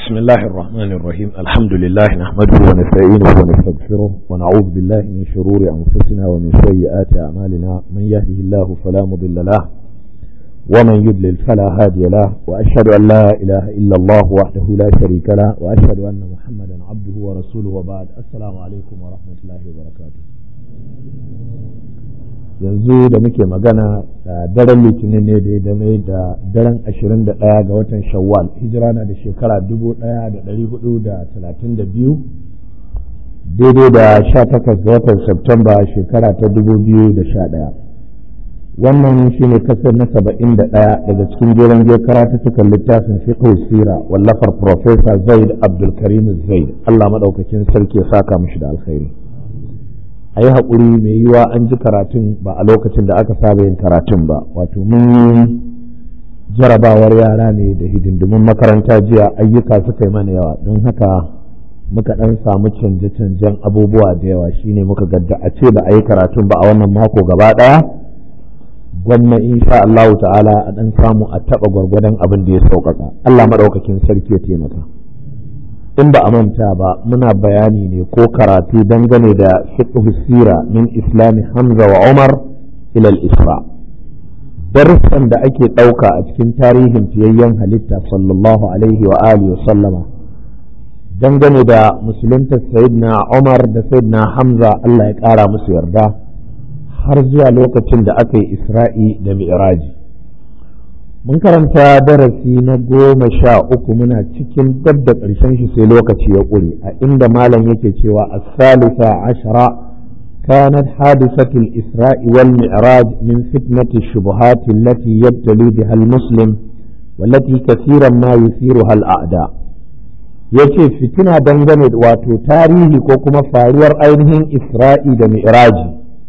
بسم الله الرحمن الرحيم الحمد لله نحمده ونستعينه ونستغفره ونعوذ بالله من شرور أنفسنا ومن سيئات أعمالنا من يهده الله فلا مضل له ومن يضلل فلا هادي له وأشهد أن لا إله إلا الله وحده لا شريك له وأشهد أن محمدا عبده ورسوله وبعد السلام عليكم ورحمة الله وبركاته yanzu da muke magana da daren litinin ne da dame da daren 21 ga watan shawwal hijira na da shekara 1432 daidai da 18 ga watan septemba shekara ta 2011 wannan shi ne kasar na 71 daga cikin jeren je karatuttukan littafin fiqh sira wallafar professor zaid abdulkarim zaid allah maɗaukakin sarki ya saka mishi da alkhairi a yi haƙuri mai yiwa an ji karatun ba a lokacin da aka saba yin karatun ba wato mun yi jarabawar yara ne da hidindimin makaranta jiya ayyuka suka yi mana yawa don haka muka ɗan samu canje-canjen abubuwa da yawa shine muka gadda a ce ba a yi karatun ba a wannan mako gaba ɗaya gwamna insha Allahu ta'ala a ɗan samu a taɓa gwargwadon abin da ya sauƙaƙa Allah maɗaukakin sarki ya taimaka. in ba a manta ba muna bayani ne ko karatu dangane da fiqh sira min islami hamza wa umar ila isra darussan da ake ɗauka a cikin tarihin fiyayyen halitta sallallahu alaihi wa alihi wa sallama dangane da musulunta sayyidina umar da sayyidina hamza Allah ya ƙara musu yarda har zuwa lokacin da aka yi isra'i da mi'raji mun karanta darasi na goma sha uku muna cikin dab da ƙarshen shi sai lokaci ya ƙure a inda malam yake cewa a salisa ashara كانت حادثة الإسراء والمعراج من فتنة الشبهات التي يبتلي بها المسلم والتي كثيرا ما يثيرها الأعداء yace fitina dangane wato tarihi ko kuma faruwar ainihin isra'i da mi'raji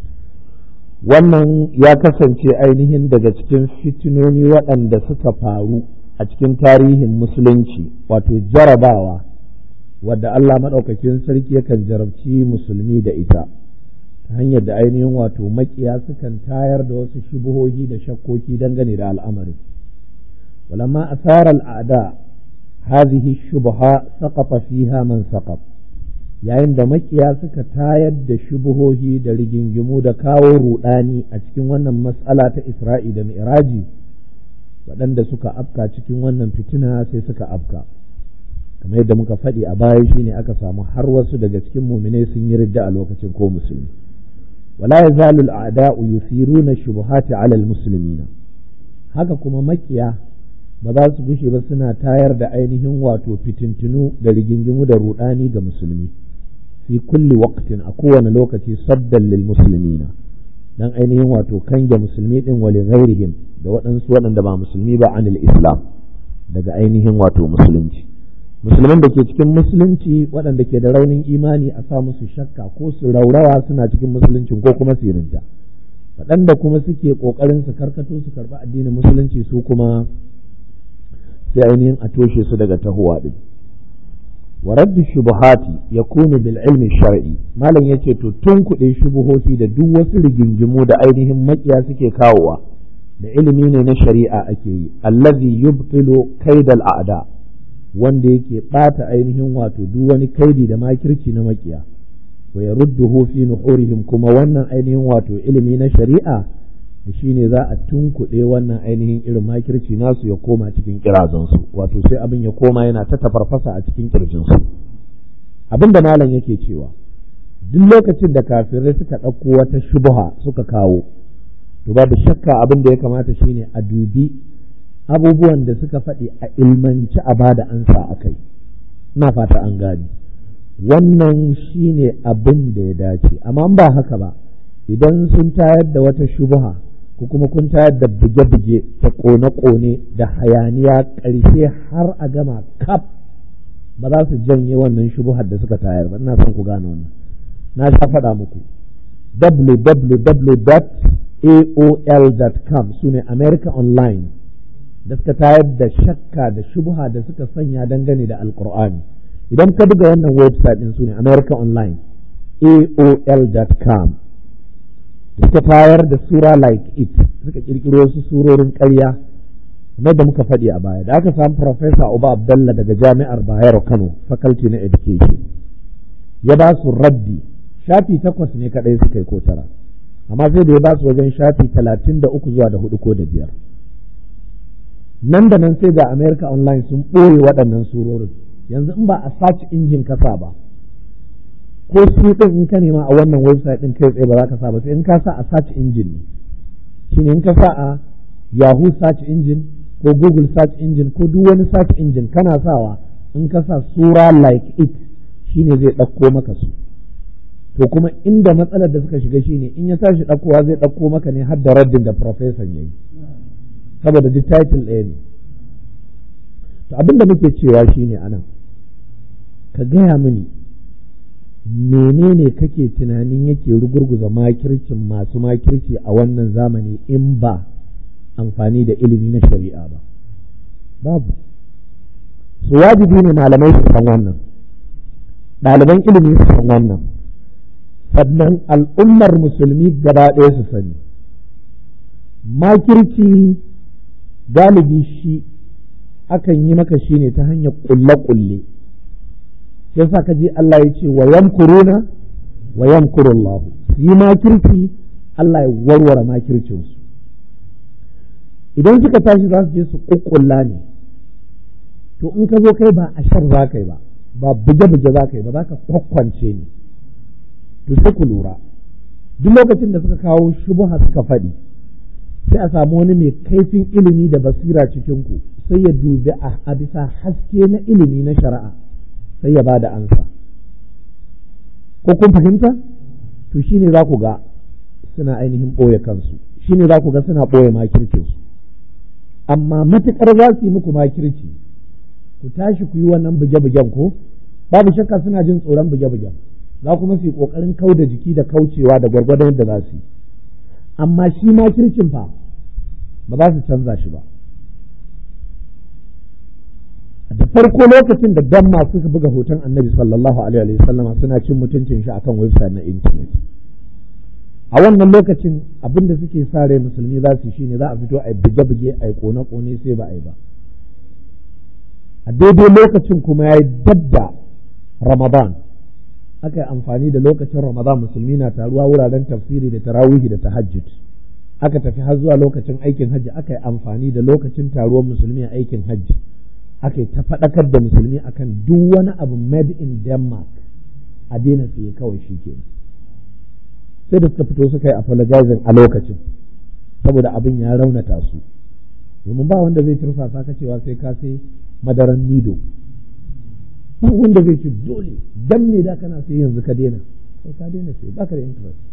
wannan ya kasance ainihin daga cikin fitinoni waɗanda suka faru a cikin tarihin musulunci wato jarabawa wadda Allah maɗaukakin sarki yakan jarabci musulmi da ita ta hanyar da ainihin wato makiya sukan tayar da wasu shubuhohi da shakkoki dangane da al'amarin walamma asarar al'ada hadhihi shubha saqata fiha man saqat yayin da makiya suka tayar da shubuhohi da rigingimu da kawo rudani a cikin wannan matsala ta isra'i da mi'raji waɗanda suka afka cikin wannan fitina sai suka afka kamar yadda muka faɗi a baya shine aka samu har wasu daga cikin muminai sun yi ridda a lokacin ko musulmi wala yazalu al'ada'u yusiruna shubuhati 'ala al-muslimina haka kuma makiya ba za su gushe ba suna tayar da ainihin wato fitintunu da rigingimu da rudani ga musulmi fi kulli waqtin a kowane lokaci saddan lil muslimina dan ainihin wato kange musulmi din wa ghairihim da waɗansu waɗanda ba musulmi ba anil islam daga ainihin wato musulunci musulman da ke cikin musulunci waɗanda ke da raunin imani a sa musu shakka ko su raurawa suna cikin musuluncin ko kuma sirinta waɗanda kuma suke ƙoƙarin su karkato su karɓi addinin musulunci su kuma sai ainihin a toshe su daga tahowa din wa raddu shubuhati yakunu bil ilmi shar'i malam yace to tun kuɗe shubuhoti da duk wasu rigingimu da ainihin makiya suke kawowa da ilimi ne na shari'a ake yi allazi yubtilu kaidal a'da wanda yake bata ainihin wato duk wani kaidi da makirci na makiya wa yarudduhu fi nuhurihim kuma wannan ainihin wato ilimi na shari'a da shi ne za a tunkuɗe wannan ainihin irin makirci nasu ya koma cikin kirazansu wato sai abin ya koma yana ta tafarfasa a cikin kirjinsu abin da malam yake cewa duk lokacin da kafirai suka ɗauko wata shubha suka kawo to babu shakka abin da ya kamata shine a dubi abubuwan da suka faɗi a ilmanci a bada ansa a kai ina fata an gani wannan shine abin da ya dace amma ba haka ba idan sun tayar da wata shubha ko kuma kun tayar da buge-buge da kone-kone da hayaniya ƙarshe har a gama kaf ba za su janye wannan shubuhar da suka tayar ba ina son ku gane wannan na sha faɗa muku www.aol.com su ne America Online da suka tayar da shakka da shubuha da suka sanya dangane da alkur'ani idan ka buga wannan website ɗin su ne America Online aol.com suka tayar da sura like it suka kirkiro su surorin ƙarya kamar da muka faɗi a baya da aka samu Profesa Uba Abdallah daga Jami'ar Bayero Kano Faculty na Education ya ba su raddi shafi takwas ne kaɗai suka yi ko tara amma sai da ya ba su wajen shafi talatin da uku zuwa da hudu ko da biyar nan da nan sai ga America Online sun ɓoye waɗannan surorin yanzu in ba a search injin kasa ba ko su ɗin in ka nema a wannan website ɗin kai tsaye ba za ka sa ba sai in ka sa a search engine ne shine in ka sa a Yahoo search engine ko Google search engine ko duk wani search engine kana sawa in ka sa sura like it shine zai ɗauko maka su to kuma inda matsalar da suka shiga shine in ya tashi ɗaukowa zai ɗauko maka ne har da raddin da professor ya yi saboda duk title ɗaya ne to abin da muke cewa shine anan ka gaya mini menene kake tunanin yake rugurguza makircin masu makirci a wannan zamani in ba amfani da ilimi na shari'a ba babu su wajibi ne malamai su san wannan ɗaliban ilimi su san wannan sannan al'ummar musulmi gaba ɗaya su sani makirci galibi shi akan yi maka shi ne ta hanyar ƙulle-ƙulle sai sa ka ji Allah ya ce wa yamkuruna wa yamkurullahu su yi makirci Allah ya warware makircinsu idan suka tashi za su je su ƙuƙƙulla ne to in ka zo kai ba a shar za ka yi ba ba buge-buge za ka yi ba za ka kwakwance ne to sai ku lura duk lokacin da suka kawo shubuha suka faɗi sai a samu wani mai kaifin ilimi da basira cikin ku sai ya dubi a bisa haske na ilimi na shari'a sai ya ba da ansa ko kun fahimta to shine za ku ga suna ainihin ɓoye kansu shine za ku ga suna ɓoye makircinsu amma matuƙar za su yi muku makirci ku tashi ku yi wannan buge-bugen ko babu shakka suna jin tsoron buge-bugen za kuma su yi ƙoƙarin kau da jiki da kaucewa da gwargwadon yadda za su yi amma shi makircin fa ba za su canza shi ba da farko lokacin da dan masu suka buga hoton annabi sallallahu alaihi wasallam suna cin mutuncin shi akan website na intanet a wannan lokacin abin da suke sa rai musulmi za su shine za a fito a buge-buge a yi kone-kone sai ba a yi ba a daidai lokacin kuma ya yi dabda ramadan aka yi amfani da lokacin ramadan musulmi na taruwa wuraren tafsiri da tarawihi da tahajjud aka tafi har zuwa lokacin aikin hajji aka yi amfani da lokacin taruwar musulmi a aikin hajji aka yi ta faɗakar da musulmi akan duk wani abu made in denmark a daina siye kawai shi ke sai da suka fito suka yi apologizing a lokacin saboda abin ya raunata su domin ba wanda zai tursasa ka cewa sai ka sai madaran nido ba wanda zai ce dole dan ne da kana sai yanzu ka daina sai ka daina sai baka da interest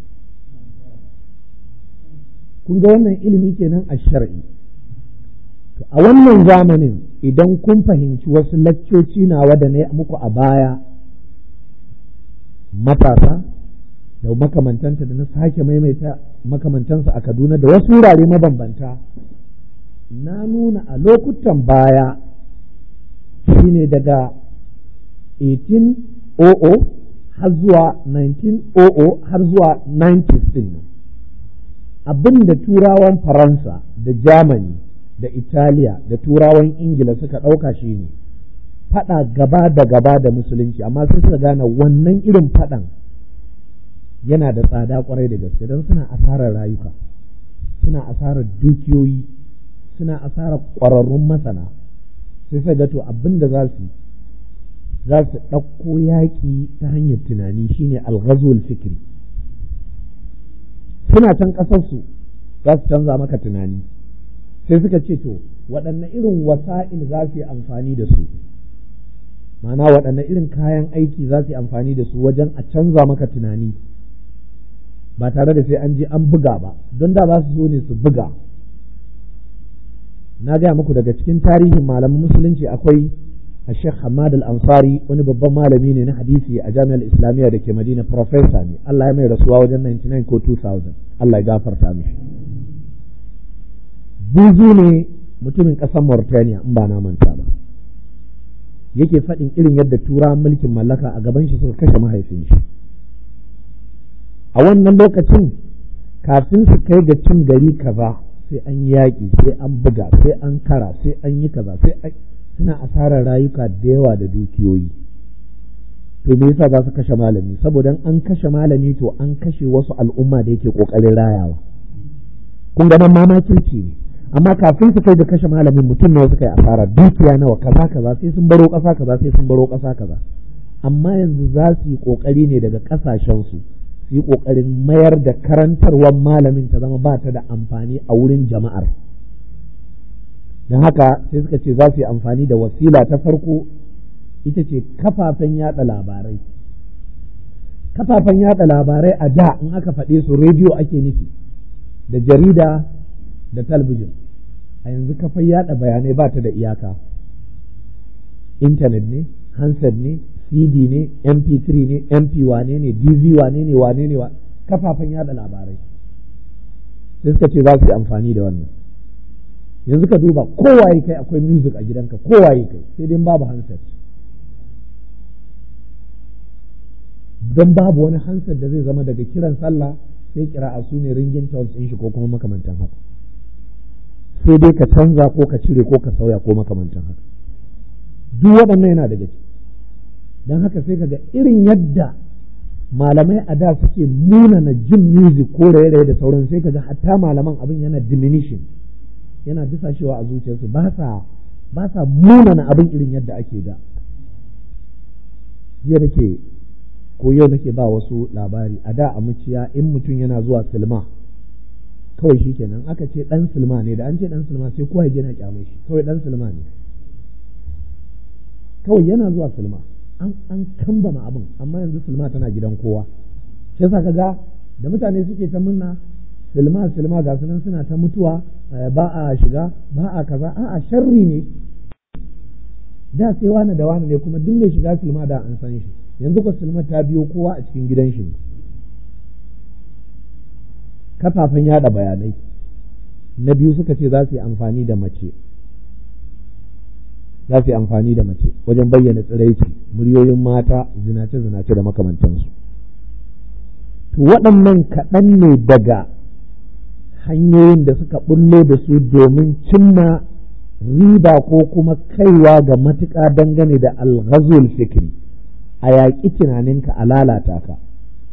kun ga wannan ilimi kenan a shar'i to a wannan zamanin idan kun fahimci wasu laccoci nawa da na muku a baya matasa da makamantanta da na sake maimaita makamantansa a Kaduna da wasu wurare mabambanta na nuna a lokutan baya shine daga 1800 har zuwa 1900 har zuwa 90s din nan abin da turawan faransa da germany da italiya da turawan ingila suka ɗauka shi ne faɗa gaba da gaba da musulunci amma sai suka gane wannan irin faɗan yana da tsada kwarai da gaske don suna asarar rayuka suna asarar dukiyoyi suna asarar ƙwararrun masana sai sai to abin da za su za su ɗauko yaƙi ta hanyar tunani shine alghazul fikri suna can ƙasarsu za su canza maka tunani sai suka ce to waɗanne irin wasa'il za su yi amfani da su ma'ana waɗanne irin kayan aiki za su yi amfani da su wajen a canza maka tunani ba tare da sai an je an buga ba don da za su so ne su buga na gaya muku daga cikin tarihin malaman musulunci akwai a sheikh hamad al-ansari wani babban malami ne na hadisi a jami'ar islamiyya da ke madina professor ne allah ya mai rasuwa wajen 99 ko 2000 allah ya gafarta mishi buzu ne mutumin ƙasar mauritania in ba na manta ba yake faɗin irin yadda turawan mulkin mallaka a gaban shi suka kashe mahaifin shi a wannan lokacin kafin su kai ga cin gari kaza sai an yi yaƙi sai an buga sai an kara sai an yi kaza sai suna asarar rayuka da yawa da dukiyoyi to me yasa za su kashe malami saboda an kashe malami to an kashe wasu al'umma da yake kokarin rayawa kun ga nan mamakirci ne amma kafin su kai da kashe malamin mutum nawa suka yi asara dukiya nawa kaza kaza sai sun baro ƙasa kaza sai sun baro ƙasa kaza amma yanzu za su yi ƙoƙari ne daga ƙasashen su su yi ƙoƙarin mayar da karantarwar malamin ta zama ba ta da amfani a wurin jama'ar don haka sai suka ce za su yi amfani da wasila ta farko ita ce kafafen yada labarai kafafen yada labarai a da in aka faɗe su rediyo ake nufi da jarida da talbijin a yanzu kafar yada bayanai ba ta da iyaka intanet ne handset ne cd ne mp3 ne mp wane ne dv wane ne wane ne kafafen yada labarai sai suka ce za su yi amfani da wannan yanzu ka duba kowaye kai akwai music a gidanka kowaye kai sai dai babu handset don babu wani handset da zai zama daga kiran sallah sai kira a su ne ringin tones ɗin shi ko kuma makamantan haka sai dai ka canza ko ka cire ko ka sauya ko makamantan haka duk waɗannan yana daga ciki don haka sai kaga irin yadda malamai a da suke munana jin music ko raye-raye da sauran sai kaga hatta malaman abin yana diminishing yana disashewa a zuciyarsu ba sa ba sa munana abin irin yadda ake da jiya nake ko yau nake ba wasu labari a da a muciya in mutum yana zuwa silma kawai shi kenan aka ce dan silma ne da an ce dan silma sai kowa ya na kyamai shi kawai dan silma ne kawai yana zuwa silma an an kambama abin amma yanzu silma tana gidan kowa shi yasa kaga da mutane suke ta munna silma silma ga sunan suna ta mutuwa ba a shiga ba a kaza a'a sharri ne da sai wani da wani ne kuma duk mai shiga silma da an san shi yanzu ko silma ta biyo kowa a cikin gidan shi kafafen yada bayanai na biyu suka ce za su yi amfani da mace za su yi amfani da mace wajen bayyana tsiraici muryoyin mata zinace-zinace da makamantansu to waɗannan kaɗan ne daga hanyoyin da suka bullo da su domin cimma riba ko kuma kaiwa ga matuƙa dangane da alghazul fikri a yaƙi tunaninka a lalata ka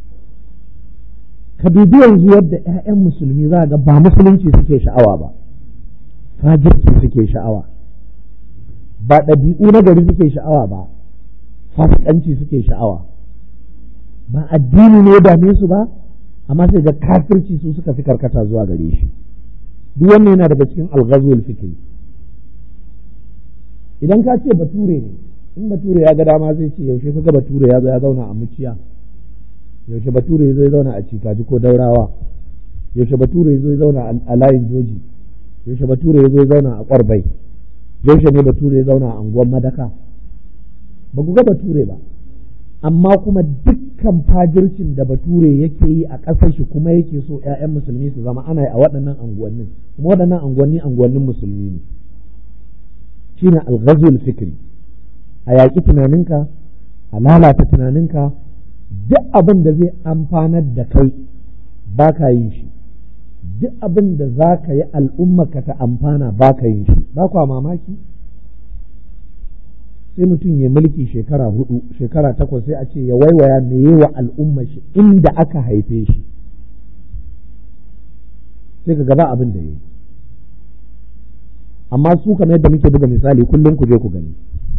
ka dubi yanzu yadda 'ya'yan musulmi za ga ba musulunci suke sha'awa ba fajirci suke sha'awa ba ɗabi'u na gari suke sha'awa ba fasikanci suke sha'awa ba addini ne dame su ba amma sai ga kafirci su suka fi karkata zuwa gare shi duk wannan yana daga cikin alghazul fikri idan ka ce bature ne in bature ya ga dama zai ce yaushe kaga bature ya zo ya zauna a muciya yaushe bature ya zo ya zauna a cikaji ko daurawa yaushe bature ya zo ya zauna a layin joji yaushe bature ya zo ya zauna a kwarbai yaushe ne bature ya zauna a anguwan madaka ba ku ga bature ba amma kuma dukkan fajircin da bature yake yi a ƙasar shi kuma yake so 'ya'yan musulmi su zama ana yi a waɗannan anguwannin kuma waɗannan anguwanni anguwannin musulmi ne shine alghazul fikri a yaƙi tunaninka a lalata tunaninka duk abin da zai amfanar da kai ba ka yin shi duk abin da za ka yi al'ummaka ta amfana ba ka yin shi ba kwa mamaki sai mutum ya mulki shekara hudu shekara takwas sai a ce ya waiwaya me yi wa al'umma shi inda aka haife shi sai ka gaba abin da ya yi amma su kamar yadda muke buga misali kullum ku je ku gani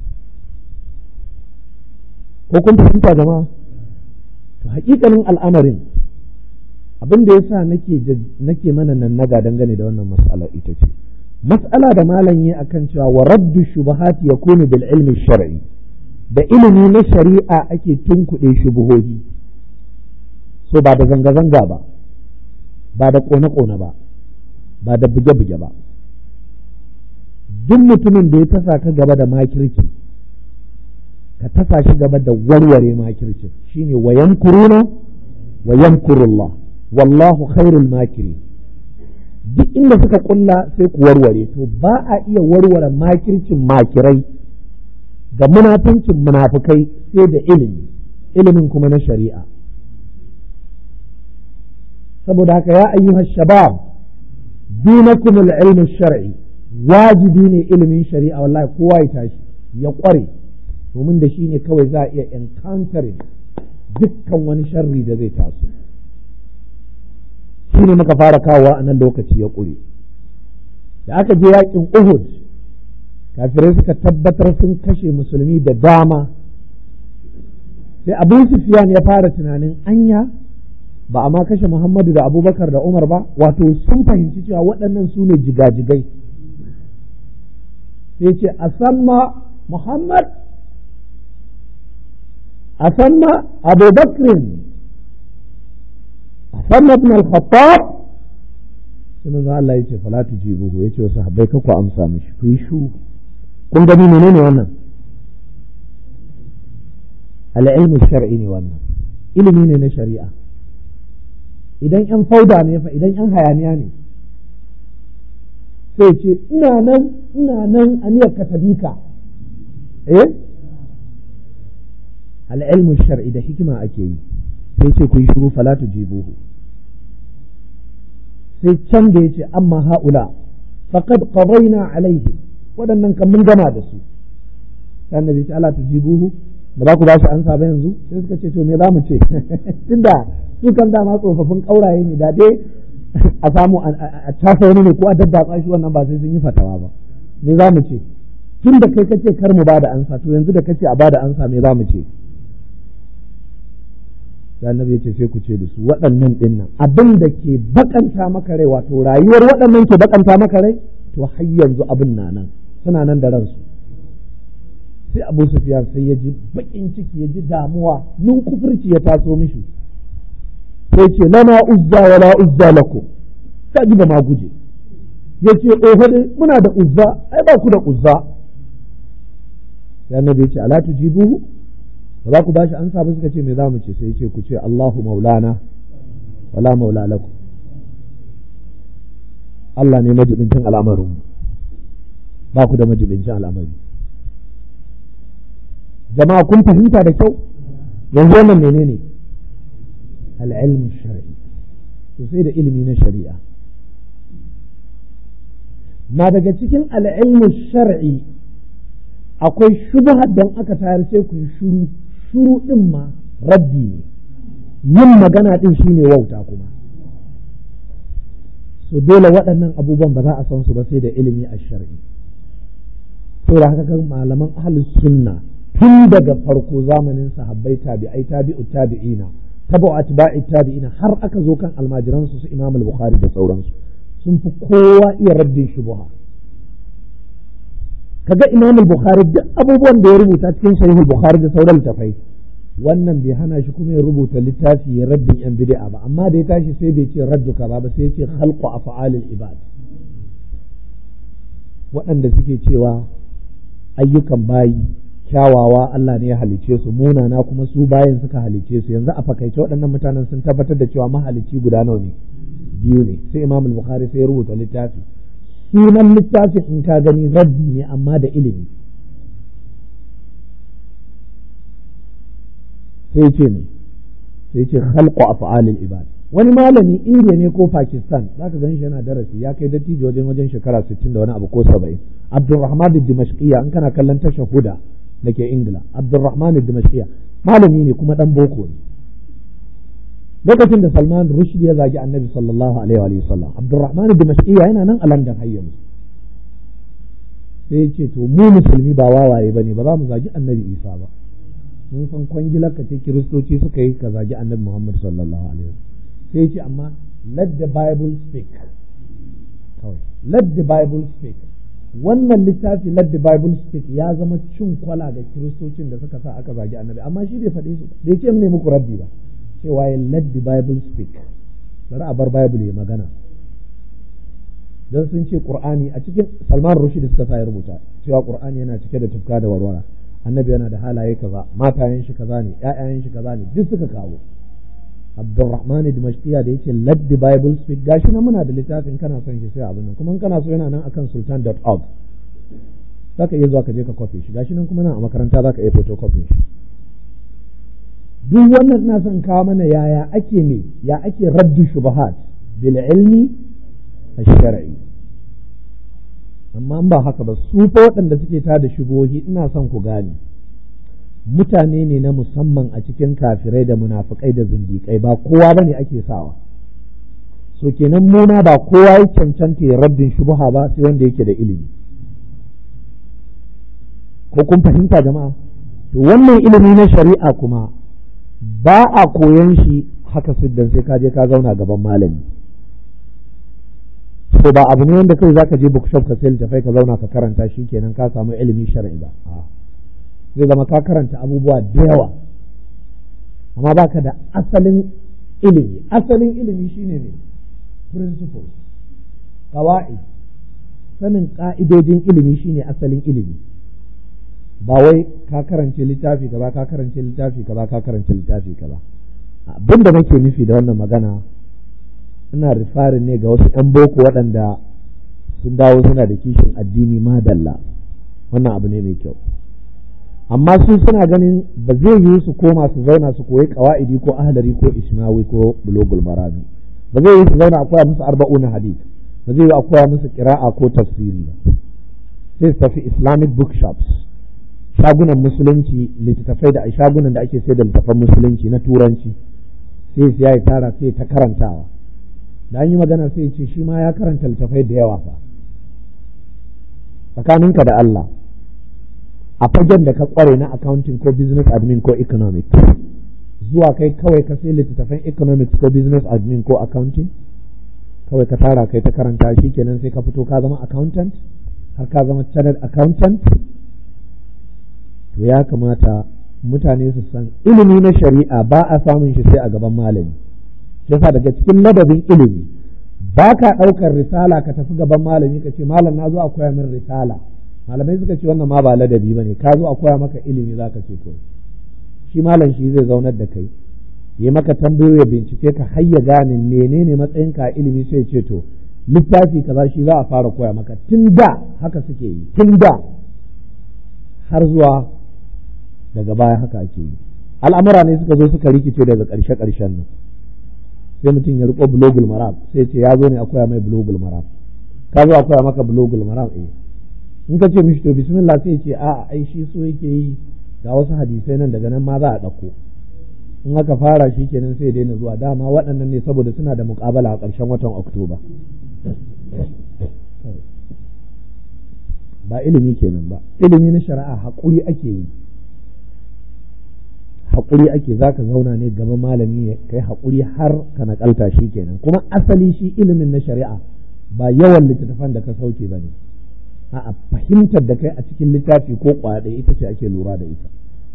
ko kun fahimta jama'a to hakikalin al'amarin abin da yasa nake nake mana nan naga dangane da wannan mas'ala ita ce mas'ala da malam yi akan cewa wa raddu shubuhati yakunu bil ilmi shar'i da ilimi na shari'a ake tunkuɗe shubuhohi so ba da zanga-zanga ba ba da ƙone-ƙone ba ba da buge-buge ba duk mutumin da ya tasa ka gaba da makirci ka tasa shi gaba da warware makircin shine wa yamkuruna wa yamkurullah wallahu khairul makiri duk inda suka kulla sai ku warware to ba a iya warware makircin makirai da munafincin munafukai sai da ilimi ilimin kuma na shari'a saboda haka ya ayyuha shabab dinakum al-ilm shar'i wajibi ne ilimin shari'a wallahi kowa ya tashi ya kware domin da shi ne kawai za a iya encountering dukkan wani sharri da zai taso shi ne muka fara kawowa a nan lokaci ya ƙure da aka je yakin uhud kafirai suka tabbatar sun kashe musulmi da dama sai abu sufyan ya fara tunanin anya ba a ma kashe muhammadu da abubakar da umar ba wato sun fahimci cewa waɗannan su ne jigajigai sai ce a samma muhammad a samma abubakrin a samma ibn al-khattab sai manzo Allah ya ce fala tujibuhu ya ce wasu habbai ka ku amsa mishi ku yi shu kun gani menene wannan al-ilmu shar'i ne wannan ilimi ne na shari'a idan yan fauda ne fa idan yan hayaniya ne sai ce ina nan ina nan aniyar ka tabika eh al-ilmu shar'i da hikima ake yi sai ce ku yi shuru fala tujibuhu sai can da ya ce amma ha'ula faqad qadayna alaihim waɗannan kan mun gama da su sai annabi ce ala tujibuhu ba za ku ba su ansa ba yanzu sai suka ce to me za mu ce tunda su kan dama tsofaffin ƙauraye ne da dai a samu a casa wani ne ko a daddatsa shi wannan ba sai sun yi fatawa ba me za mu ce tun da kai kace kar mu ba da ansa to yanzu da kace a ba da ansa me za mu ce da annabi ya ce sai ku ce da su waɗannan ɗin nan abin da ke bakanta maka rai wato rayuwar waɗannan ke bakanta maka rai to har yanzu abin na nan suna nan da ransu sai abu sufiyan sai ya ji bakin ciki ya ji damuwa nun kufurci ya taso mishi sai ce lana uzza wa la uzza lakum ka ji ba ma guje ya ce oho dai muna da uzza ai ba ku da uzza sai annabi ya ce ala tujibuhu ba za ku ba shi an ba suka ce me za mu ce sai ce ku ce Allahu maulana wala maula lakum Allah ne majibincin al'amarin ba ku da majibincin al'amari jama'a kun fahimta da kyau yanzu wannan menene al'ilmu shar'i to sai da ilimi na shari'a na daga cikin al'ilmu shar'i akwai shubhar dan aka tayar sai ku yi shuru shuru ɗin ma rabbi ne yin magana ɗin shine wauta kuma so dole waɗannan abubuwan ba za a san su ba sai da ilimi a shari'i to da haka kan malaman ahlus sunna tun daga farko zamanin sahabbai tabi'ai tabi'u tabi'ina tabu atba'i tabi'ina har aka zo kan almajiran su su Imam al-Bukhari da sauransu sun fi kowa iya raddin shubha kaga Imam al-Bukhari duk abubuwan da ya rubuta cikin Sahih al-Bukhari da sauran littafai wannan bai hana shi kuma ya rubuta littafi ya raddin yan bid'a ba amma da ya tashi sai bai ce radduka ba ba sai ya ce khalqu af'alil ibad waɗanda suke cewa ayyukan bayi kyawawa Allah ne ya halice su munana kuma su bayan suka halice su yanzu a fakaice waɗannan mutanen sun tabbatar da cewa mahalicci guda nawa ne biyu ne sai Imam al-Bukhari sai ya rubuta littafi sunan littafin in ka gani raddi ne amma da ilimi sai ce ne sai ce khalqu af'alil ibad wani malami indiya ne ko pakistan zaka gan shi yana darasi ya kai dattijo wajen wajen shekara 60 da wani abu ko 70 abdurrahman dimashqiya in kana kallon tashar huda da ke ingila abdurrahman dimashqiya malami ne kuma dan boko ne lokacin da salman rushdi ya zagi annabi sallallahu alaihi wa sallam abdurrahman dimashqiya yana nan a london har yanzu sai ya ce to mu musulmi ba wawaye bane ba za mu zagi annabi isa ba mun san kwangilar ka ce kiristoci suka yi ka zagi annabi muhammad sallallahu alaihi wa sai ya ce amma let the bible speak kawai let the bible speak wannan littafi let the bible speak ya zama cin kwala ga kiristocin da suka sa aka zagi annabi amma shi bai faɗe su bai ce ne muku rabbi ba cewa ya let the bible speak bari a bar bible ya magana don sun ce qur'ani a cikin salman rushd suka sa ya rubuta cewa qur'ani yana cike da tufka da warwara annabi yana da halaye kaza matayen shi kaza ne ƴaƴayen shi kaza ne duk suka kawo Abdurrahman Dimashqiya da yace let the bible speak gashi na muna da littafin kana son shi sai abin nan kuma kana so yana nan akan sultan.org zaka iya zuwa ka je ka kwafe shi gashi nan kuma nan a makaranta zaka iya photocopy shi duk wannan ina son kawo mana yaya ake ne ya ake raddu shubahat bil ilmi shar'i amma ba haka ba su fa waɗanda suke ta da shubohi ina son ku gane mutane ne na musamman a cikin kafirai da munafukai da zindiƙai ba kowa bane ake sawa so kenan muna ba kowa ya cancanta ya rabbin shubuha ba sai wanda yake da ilimi ko kun fahimta jama'a to wannan ilimi na shari'a kuma ba a koyan shi haka siddan sai ka je ka zauna gaban malami to ba abu ne wanda kai zaka je bookshop ka sai littafai ka zauna ka karanta shi kenan ka samu ilimi shar'i ba zai zama ka karanta abubuwa da yawa amma baka da asalin ilimi asalin ilimi shine ne principles qawaid sanin ka'idojin ilimi shine asalin ilimi ba wai ka karance littafi gaba ka karance littafi gaba ka karance littafi gaba abin da nake nufi da wannan magana ina rifarin ne ga wasu 'yan boko waɗanda sun dawo suna da kishin addini madalla wannan abu ne mai kyau amma su suna ganin ba zai yi su koma su zauna su koyi kawa'idi ko ahlari ko ismawi ko bulogul marami ba zai yi su zauna a koya musu arba'una hadith ba zai yi a koya musu kira'a ko tafsiri ba sai su tafi islamic bookshops shagunan musulunci littattafai da shagunan da ake sai da littattafan musulunci na turanci sai su ya tara sai ta karantawa da an yi magana sai ce shi ma ya karanta littattafai da yawa fa tsakaninka da Allah a fagen da ka kware na accounting ko business admin ko economics zuwa kai kawai ka sai littattafan economics ko business admin ko accounting kawai ka tara kai ta karanta shi kenan sai ka fito ka zama accountant har ka zama chartered accountant to ya kamata mutane su san ilimi na shari'a ba a samun shi sai a gaban malami yasa daga cikin ladabin ilimi ba ka ɗaukar risala ka tafi gaban malami ka ce malam na zo a koya min risala malamai suka ce wannan ma ba ladabi ba ne ka zo a koya maka ilimi za ka ce to shi malam shi zai zaunar da kai yi maka tambayoyi bincike ka hayya gane menene matsayin ka ilimi sai ce to littafi kaza shi za a fara koya maka tun da haka suke yi tun da har zuwa daga baya haka ake yi al'amura ne suka zo suka rikice daga ƙarshe ƙarshen nan sai mutum ya riko bulogul maram sai ce ya zo ne a koya mai bulogul maram ka zo a koya maka bulogul maram eh in ka ce mishi to bismillah sai ce a ai shi so yake yi ga wasu hadisai nan daga nan ma za a ɗauko in aka fara shi kenan sai daina zuwa dama waɗannan ne saboda suna da muƙabala a ƙarshen watan oktoba ba ilimi kenan ba ilimi na shari'a haƙuri ake yi haƙuri ake za ka zauna ne gaba malami ya kai haƙuri har ka naƙalta shi kenan kuma asali shi ilimin na shari'a ba yawan littattafan da ka sauke ba ne a fahimtar da kai a cikin littafi ko kwaɗe ita ce ake lura da ita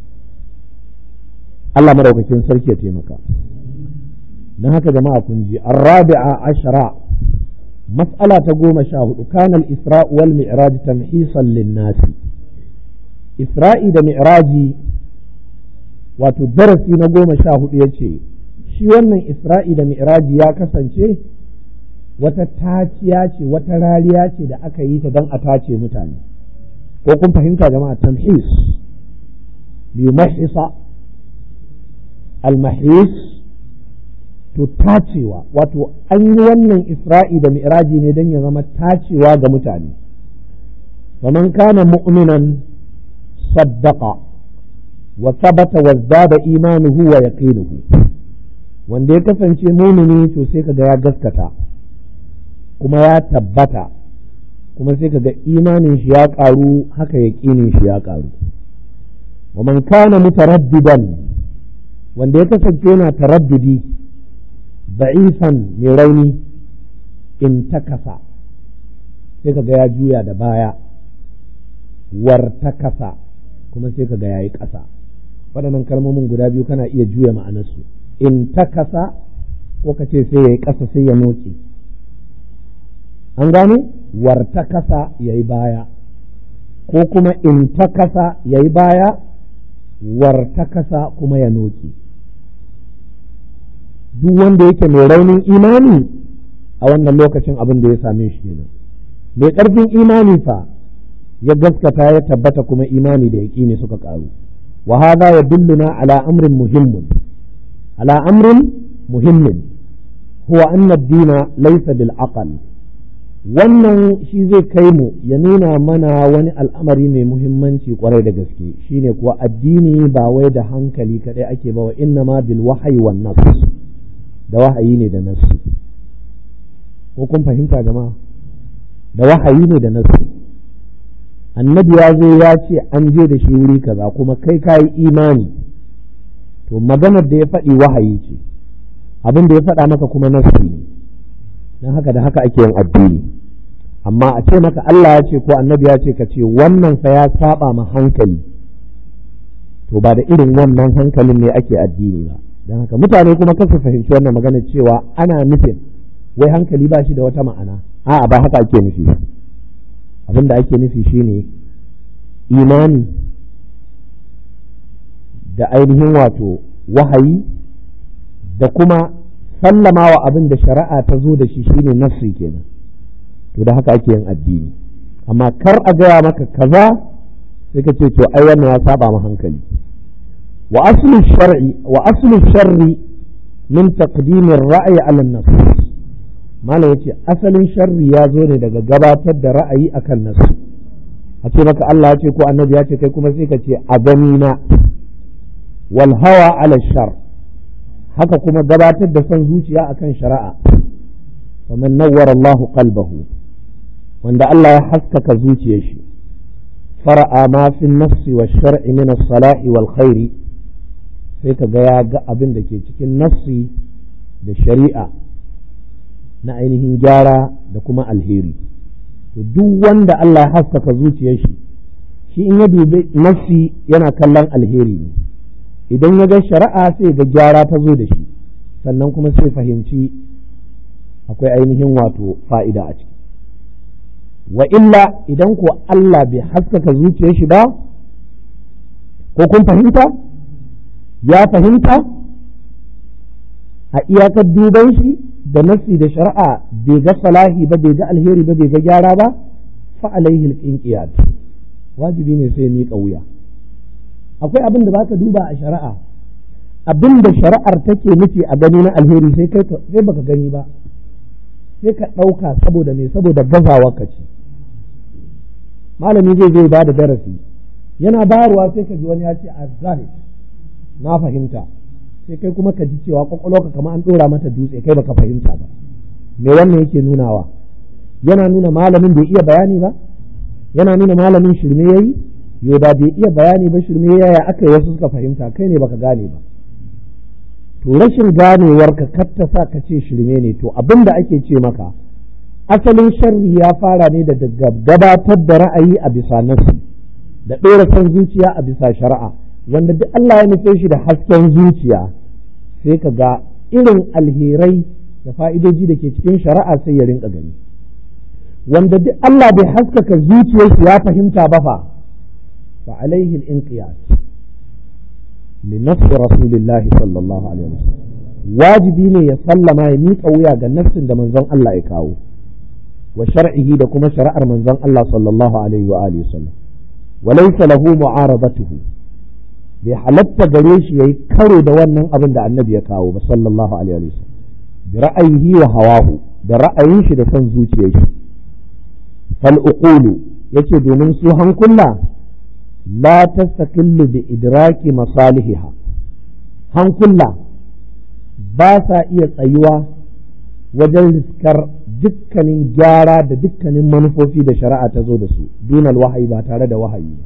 Allah maraukakin sarki ya taimaka don haka jama'a kun ji arrabi'a ashara mas'ala ta goma sha hudu kana al-isra wal mi'raj tamhisan lin-nasi isra'i da mi'raji wato darasi na goma sha hudu ya ce shi wannan isra'i da mi'raji ya kasance wata taciya ce wata rariya ce da aka yi ta don a tace mutane ko kun fahimta jama'a tamhis liyumahisa almahis to tacewa wato an yi wannan isra'i da mi'raji ne don ya zama tacewa ga mutane faman kana mu'minan saddaqa wa sabata wa zada imanuhu wa yaqinuhu wanda ya kasance mumini to sai kaga ya gaskata kuma ya tabbata kuma sai kaga imanin shi ya karu haka yaqinin shi ya karu wa man kana mutaraddidan wanda ya kasance yana taraddudi da'ifan mai rauni in takasa sai kaga ya juya da baya wartakasa kuma sai kaga yayi ƙasa waɗannan kalmomin guda biyu kana iya juya ma'anarsu in takasa ko ka ce sai ya yi ƙasa sai ya noke an gane wartakasa ya yi baya ko kuma in takasa ya yi baya wartakasa kuma ya noke duk wanda yake mai raunin imani a wannan lokacin abin da ya same shi kenan mai ƙarfin imani fa ya gaskata ya tabbata kuma imani da yaƙini suka ƙaru wa hadha yadulluna ala amrin muhimmin ala amrin muhimmin huwa anna ad-dina laysa bil aql wannan shi zai kai mu ya nuna mana wani al'amari mai muhimmanci kwarai da gaske shine kuwa addini ba wai da hankali kaɗai ake ba wa inna ma bil wahayi wan nas da wahayi ne da nasu ko kun fahimta jama'a da wahayi ne da nasu annabi ya zo ya ce an je da shi wuri kaza kuma kai ka yi imani to maganar da ya faɗi wahayi ce abin da ya faɗa maka kuma nasu ne don haka da haka ake yin addini amma a ce maka Allah ya ce ko annabi ya ce ka ce wannan fa ya saba ma hankali to ba da irin wannan hankalin ne ake addini ba don haka mutane kuma kasu fahimci wannan magana cewa ana nufin wai hankali ba shi da wata ma'ana a'a ba haka ake nufi abin da ake nufi shine imani da ainihin wato wahayi da kuma sallama wa abin da shari'a ta zo da shi shine nafsi kenan to da haka ake yin addini amma kar a gaya maka kaza sai ka ce to ai wannan ya saba ma hankali wa aslu shar'i wa aslu sharri min taqdim ar-ra'yi 'ala an-nas malam yace asalin sharri ya zo ne daga gabatar da ra'ayi akan nas a ce maka Allah ya ce ko annabi ya ce kai kuma sai ka ce a gani na wal hawa 'ala shar haka kuma gabatar da son zuciya akan shari'a ومن نور الله قلبه wanda Allah ya haskaka zuciyar shi fara'a ma fi nafsi wa shar'i min as-salahi wal khairi sai ka ga ya ga abin da ke cikin nafsi da shari'a na ainihin gyara da kuma alheri to duk wanda Allah ya haskaka zuciyar shi shi in ya dubi nafsi yana kallon alheri ne idan ya ga shari'a sai ga gyara ta zo da shi sannan kuma sai fahimci akwai ainihin wato fa'ida a ciki wa illa idan ko Allah bai haskaka zuciyar shi ba ko kun fahimta ya fahimta a iyakar duban shi da nafsi da shari'a bai ga salahi ba bai ga alheri ba bai ga gyara ba fa alaihi alqinqiyat wajibi ne sai miƙa wuya akwai abin da baka duba a shari'a abin da shari'ar take nufi a gani na alheri sai kai sai baka gani ba sai ka ɗauka saboda me saboda gazawa ka ce malami zai zai ba da darasi yana bayarwa sai ka ji wani ya ce a zahir na fahimta sai kai kuma ka ji cewa kwakwalwarka kamar an ɗora mata dutse kai baka fahimta ba me wannan yake nunawa yana nuna malamin bai iya bayani ba yana nuna malamin shirme yayi yo da bai iya bayani ba shirme yaya aka yi wasu suka fahimta kai ne baka gane ba to rashin ganewar ka katta sa ka ce shirme ne to abin da ake ce maka asalin sharri ya fara ne da gabatar da ra'ayi a bisa nasu da ɗora son zuciya a bisa shari'a wanda duk Allah ya nufe shi da hasken zuciya sai ka ga irin alherai da fa'idoji da ke cikin shari'a sai ya rinka gani wanda duk Allah bai haskaka zuciyarsa ya fahimta ba fa fa alaihi al-inqiyas li nafsi rasulillahi sallallahu alaihi wasallam wajibi ne ya sallama ya miƙa wuya ga nafsin da manzon Allah ya kawo wa shar'ihi da kuma shari'ar manzon Allah sallallahu alaihi wa alihi wasallam wa laysa lahu mu'aradatuhu bai halatta gare shi yayi karo da wannan abin da annabi ya kawo ba sallallahu alaihi wa sallam bi ra'ayihi wa hawahu da ra'ayin shi da son zuciyar shi fal uqulu yace domin su hankula la tastaqillu bi idraki masalihiha hankula ba sa iya tsayuwa wajen riskar dukkanin gyara da dukkanin manufofi da shari'a ta zo da su dunal wahayi ba tare da wahayi ba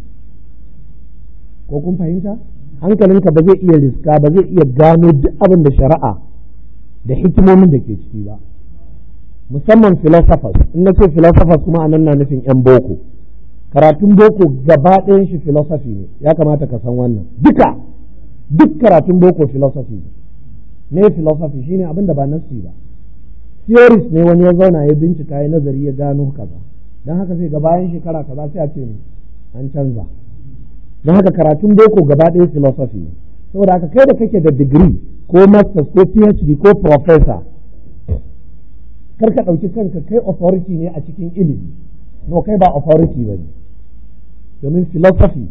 ko kun fahimta hankalinka ba zai iya riska ba zai iya gano duk abin da shari'a da hikimomin da ke ciki ba musamman philosophers in na ce philosophers kuma anan na nufin yan boko karatun boko gaba ɗayan shi philosophy ne ya kamata ka san wannan duka duk karatun boko philosophy ne me philosophy shine abin da ba nassi ba theories ne wani ya zauna ya bincika ya nazari ya gano kaza don haka sai ga bayan shekara kaza sai a ce an canza don haka karatun boko gaba ɗaya philosophy ne saboda haka kai da kake da degree ko masters ko phd ko professor kar ka ɗauki kanka kai authority ne a cikin ilimi no kai ba authority ba ne domin philosophy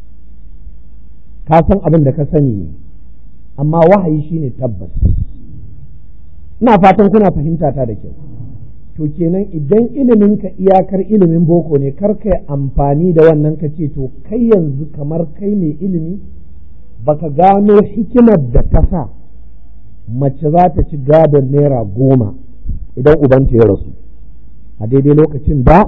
ka san abin da ka sani ne amma wahayi shine tabbas ina fatan kuna fahimta ta da kyau to kenan idan ilimin ka iyakar ilimin boko ne kar kai amfani da wannan ka ce to kai yanzu kamar kai mai ilimi baka gano hikimar da ta sa mace za ta ci gadon naira goma idan ubanta ya rasu a daidai lokacin da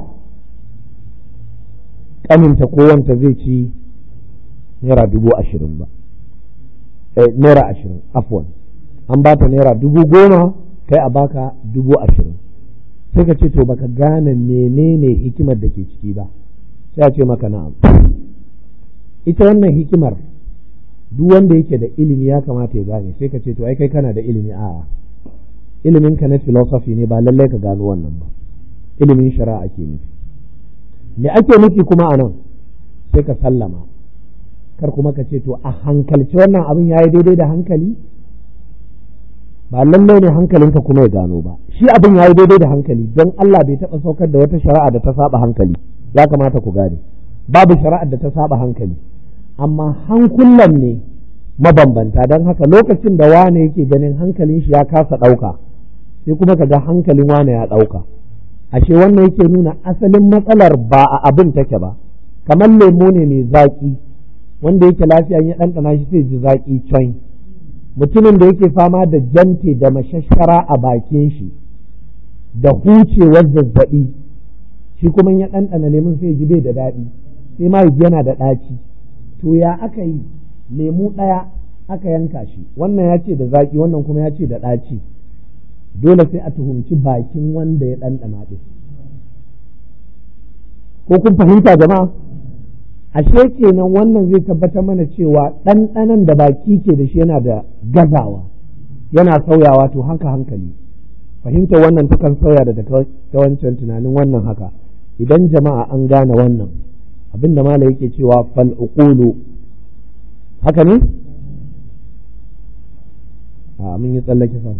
ƙaninta kowanta zai ci naira dubu ashirin ba naira ashirin afwan an ba ta naira dubu goma kai a baka dubu ashirin sai ka ce to baka gane menene hikimar da ke ciki ba sai a ce maka na'am ita wannan hikimar duk wanda yake da ilimi ya kamata ya gane sai ka ce to ai kai kana da ilimi a ilimin ka na philosophy ne ba lallai ka gano wannan ba ilimin shari'a ake nufi me ake nufi kuma a nan sai ka sallama kar kuma ka ce to a hankalci wannan abin ya yi daidai da hankali ba lallai ne hankalinka kuma ya gano ba shi abin ya yi daidai da hankali don Allah bai taɓa saukar da wata shari'a da ta saba hankali ya kamata ku gane babu shari'ar da ta saba hankali amma hankulan ne mabambanta don haka lokacin da wane yake ganin hankalin shi ya kasa ɗauka sai kuma ka ga hankalin wane ya ɗauka ashe wannan yake nuna asalin matsalar ba a abin take ba kamar lemo ne mai zaƙi wanda yake lafiya ya ɗanɗana shi sai ji zaƙi coin mutumin da yake fama da jante da mashashara a bakin shi da hucewar zazzaɓi shi kuma ya ɗanɗana lemun sai ji bai da daɗi sai ma yana da ɗaci to ya aka yi lemu ɗaya aka yanka shi wannan ya ce da zaƙi wannan kuma ya ce da ɗaci dole sai a tuhumci bakin wanda ya ɗanɗana ɗin ko kun fahimta jama'a ashe kenan wannan zai tabbatar mana cewa ɗanɗanan da baki ke da shi yana da gazawa yana sauyawa to haka hankali fahimta wannan takan sauya da ta wancan tunanin wannan haka idan jama'a an gane wannan abin da mala yake cewa fal uqulu haka ne a mun yi tsallake fa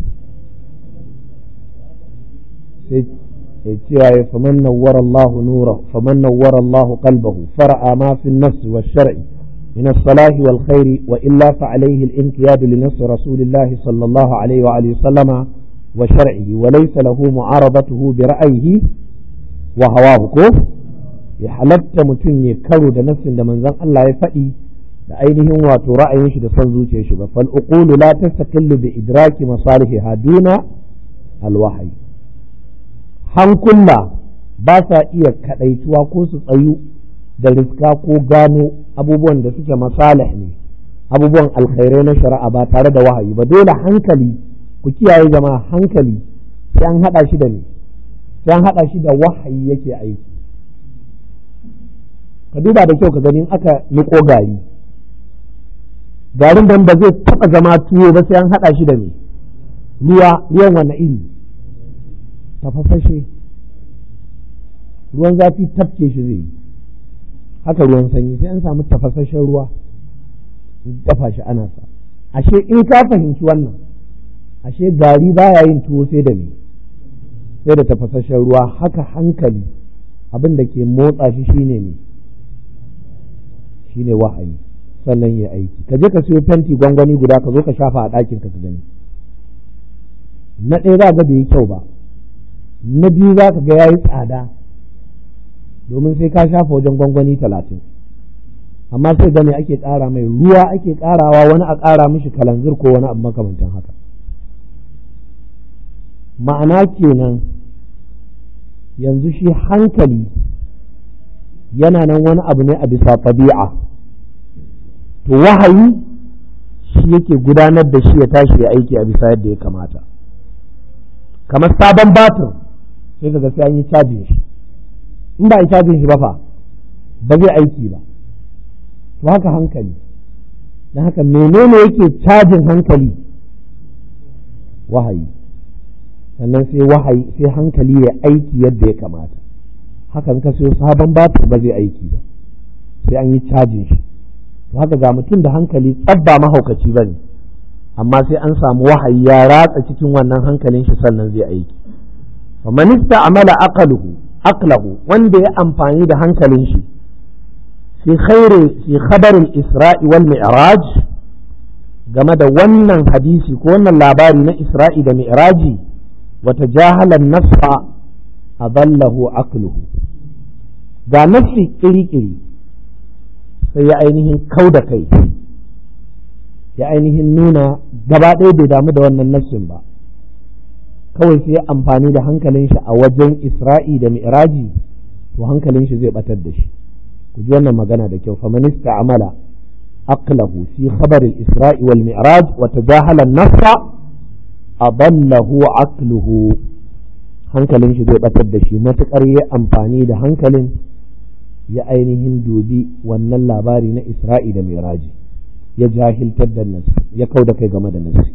sai cewa ya faman nawwara Allah nura faman nawwara Allah qalbahu fara'a ma fi an-nafs wa shari من الصلاح والخير وإلا فعليه الانقياد لنص رسول الله صلى الله عليه وآله وسلم وشرعه وليس له معارضته برأيه وهواه كوف ya halatta mutum ya karo da nassin da manzon Allah ya faɗi da ainihin wato ra'ayin shi da son zuciyar shi ba fal uqulu la tastaqillu bi idraki masalihiha duna alwahyi hankula ba sa iya kadaituwa ko su tsayu da riska ko gano abubuwan da suke masalih ne abubuwan alkhairai na shari'a ba tare da wahayi ba dole hankali ku kiyaye jama'a hankali sai an hada shi da ne sai an hada shi da wahayi yake aiki ka duba da kyau ka ganin aka niko gari garin dan ba zai taba zama tuwo ba sai an hada shi da me ruwa ruwan wani iri tafasashe ruwan zafi tafke shi zai yi haka ruwan sanyi sai an samu tafasashen ruwa dafa shi ana sa ashe in ka fahimci wannan ashe gari baya yin tuwo sai da me sai da tafasashen ruwa haka hankali abin da ke motsa shi shine ne shine wahayi sannan ya aiki ka je ka siyo fenti gwangwani guda ka zo ka shafa a ɗakin ka gani na ɗaya za ga bai yi kyau ba na biyu za ka ga ya yi tsada domin sai ka shafa wajen gwangwani talatin amma sai ga me ake ƙara mai ruwa ake ƙarawa wani a ƙara mishi kalanzir ko wani abu makamantan haka ma'ana kenan yanzu shi hankali yana nan wani abu ne a bisa tabi'a to wahayi shi yake gudanar da shi ya tashi ya aiki a bisa yadda ya kamata kamar sabon batir sai kaga sai an yi cajin shi in ba a yi cajin shi ba fa ba zai aiki ba to haka hankali don haka menene yake cajin hankali wahayi sannan sai wahayi sai hankali ya aiki yadda ya kamata hakan ka siyo sabon batir ba zai aiki ba sai an yi cajin shi to haka ga mutum da hankali tsabba mahaukaci ba ne amma sai an samu wahayi ya ratsa cikin wannan hankalin shi sannan zai aiki faman amala aqaluhu aqlahu wanda ya amfani da hankalin shi fi khairi fi khabarin isra'i wal mi'raj game da wannan hadisi ko wannan labari na isra'i da mi'raji wata jahalan nasfa adallahu aqluhu ga nafsi kiri-kiri sai ya ainihin kau da kai ya ainihin nuna gaba ɗaya bai damu da wannan nafsin ba kawai sai ya amfani da hankalin shi a wajen isra'i da mi'raji to hankalin shi zai batar da shi ku ji wannan magana da kyau famanista amala aqlahu fi khabar al-isra'i wal mi'raj wa tajahala an-nafsa adallahu aqluhu hankalin shi zai batar da shi matukar ya amfani da hankalin ya ainihin dubi wannan labari na isra'i da mi'raji ya jahiltar da nasi ya kau da kai game da nasi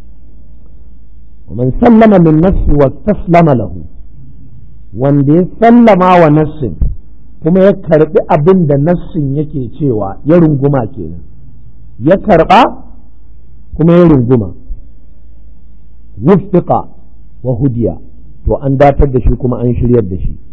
ومن سلم من نفسه واستسلم له wanda ya sallama wa nassin kuma ya karbi abin da nassin yake cewa ya runguma kenan ya karba kuma ya runguma wuffiqa wa hudiya to an datar da shi kuma an shiryar da shi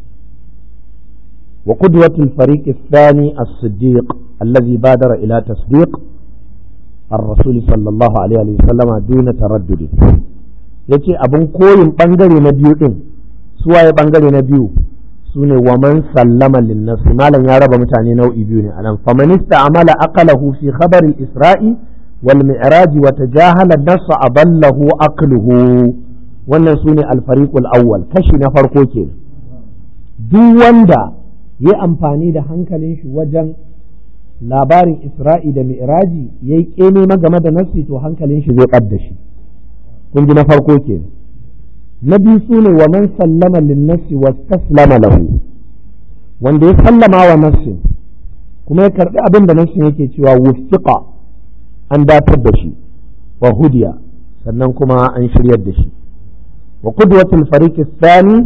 wa qudwatul fariq ath-thani as-siddiq alladhi badara ila tasdiq الرسول صلى الله عليه وسلم دون تردد yace abin koyin bangare na biyu din suwaye bangare na biyu sune wa man sallama linnas malam ya raba mutane nau'i biyu ne anan faman ista'mala aqlahu fi khabar al-isra'i wal mi'raj wa tajahala an-nass adallahu aqluhu wannan sune al-fariq al-awwal kashi na farko kenan duk wanda ya amfani da hankalin shi wajen labarin isra'i da mi'raji yayi kene game da nassi to hankalin shi zai kadda shi kun ji na farko ke na biyu su ne wa man sallama linnasi wa taslama lahu wanda ya sallama wa nassin kuma ya karbi abin da nassin yake cewa wuffiqa an datar da shi wa hudiya sannan kuma an shiryar da shi wa qudwatul fariq thani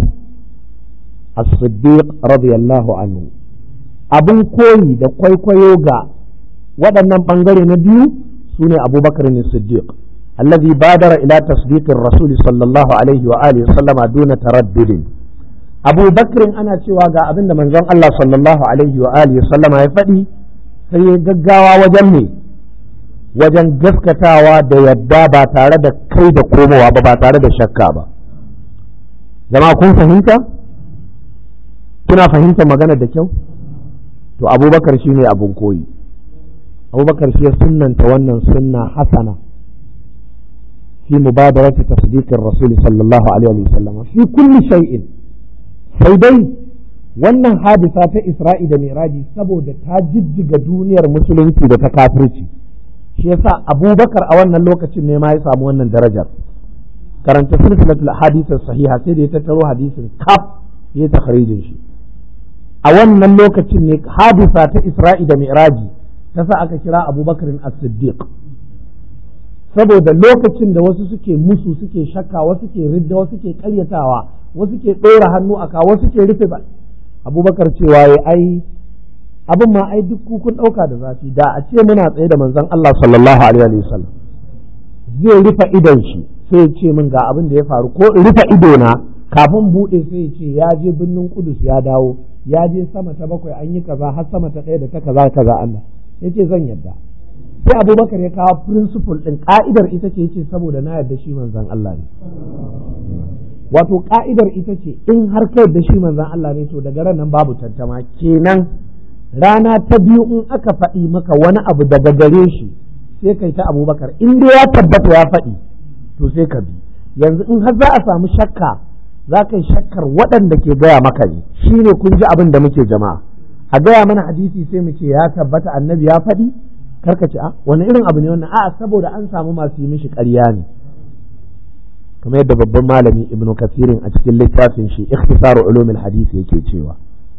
as-siddiq radiyallahu anhu abin koyi da kwaikwayo ga waɗannan ɓangare na biyu su ne abubakar ne siddiq الذي بادر إلى تصديق الرسول صلى الله عليه وآله وسلم دون تردد أبو بكر أنا cewa ga abin da manzon Allah sallallahu alaihi wa alihi وسلم ya faɗi sai ya gaggawa wajen me wajen gaskatawa da yadda ba tare da kai da komowa ba ba tare da shakka ba jama'a kun fahimta kuna fahimtar magana da kyau to abubakar shine abun koyi abubakar shi ya sunnanta wannan sunna hasana في مبادرة تصديق الرسول صلى الله عليه وسلم في كل شيء سيدي wannan hadisa ta Isra'i da Miraji saboda ta jijjiga duniyar musulunci da ta kafirci shi yasa Abubakar a wannan lokacin ne ma ya samu wannan darajar karanta silsilatul hadisin sahiha sai da ya tattaro hadisin kaf ya takharijin shi a wannan lokacin ne hadisa ta Isra'i da Miraji ta sa aka kira Abubakar as-Siddiq saboda lokacin da wasu suke musu suke shakka wasu ke ridda wasu ke karyatawa wasu ke ɗora hannu a kawo wasu ke rufe ba abubakar cewa ya ai abin ma ai duk kun ɗauka da zafi da a ce muna tsaye da manzon Allah sallallahu alaihi wasallam zai rufe idon shi sai ya ce min ga abin da ya faru ko rufe ido na kafin buɗe sai ya ce ya je birnin kudus ya dawo ya je sama ta bakwai an yi kaza har sama ta ɗaya da ta kaza kaza Allah ya ce zan yadda sai abubakar ya kawo principle ɗin ka'idar ita ce ce saboda na yarda shi manzan Allah ne wato ka'idar ita ce in har ka yarda shi manzan Allah ne to daga ran nan babu tantama kenan rana ta biyu in aka faɗi maka wani abu daga gare shi sai kai ta abubakar in dai ya tabbata ya faɗi to sai ka bi yanzu in har za a samu shakka za ka yi shakkar waɗanda ke gaya maka ne shi ne kun ji abin da muke jama'a a gaya mana hadisi sai mu ce ya tabbata annabi ya faɗi karka ce a wani irin abu ne wannan a'a saboda an samu masu yi mishi ƙarya ne kamar yadda babban malami ibnu kasirin a cikin littafin shi ikhtisaru ulumul hadisi yake cewa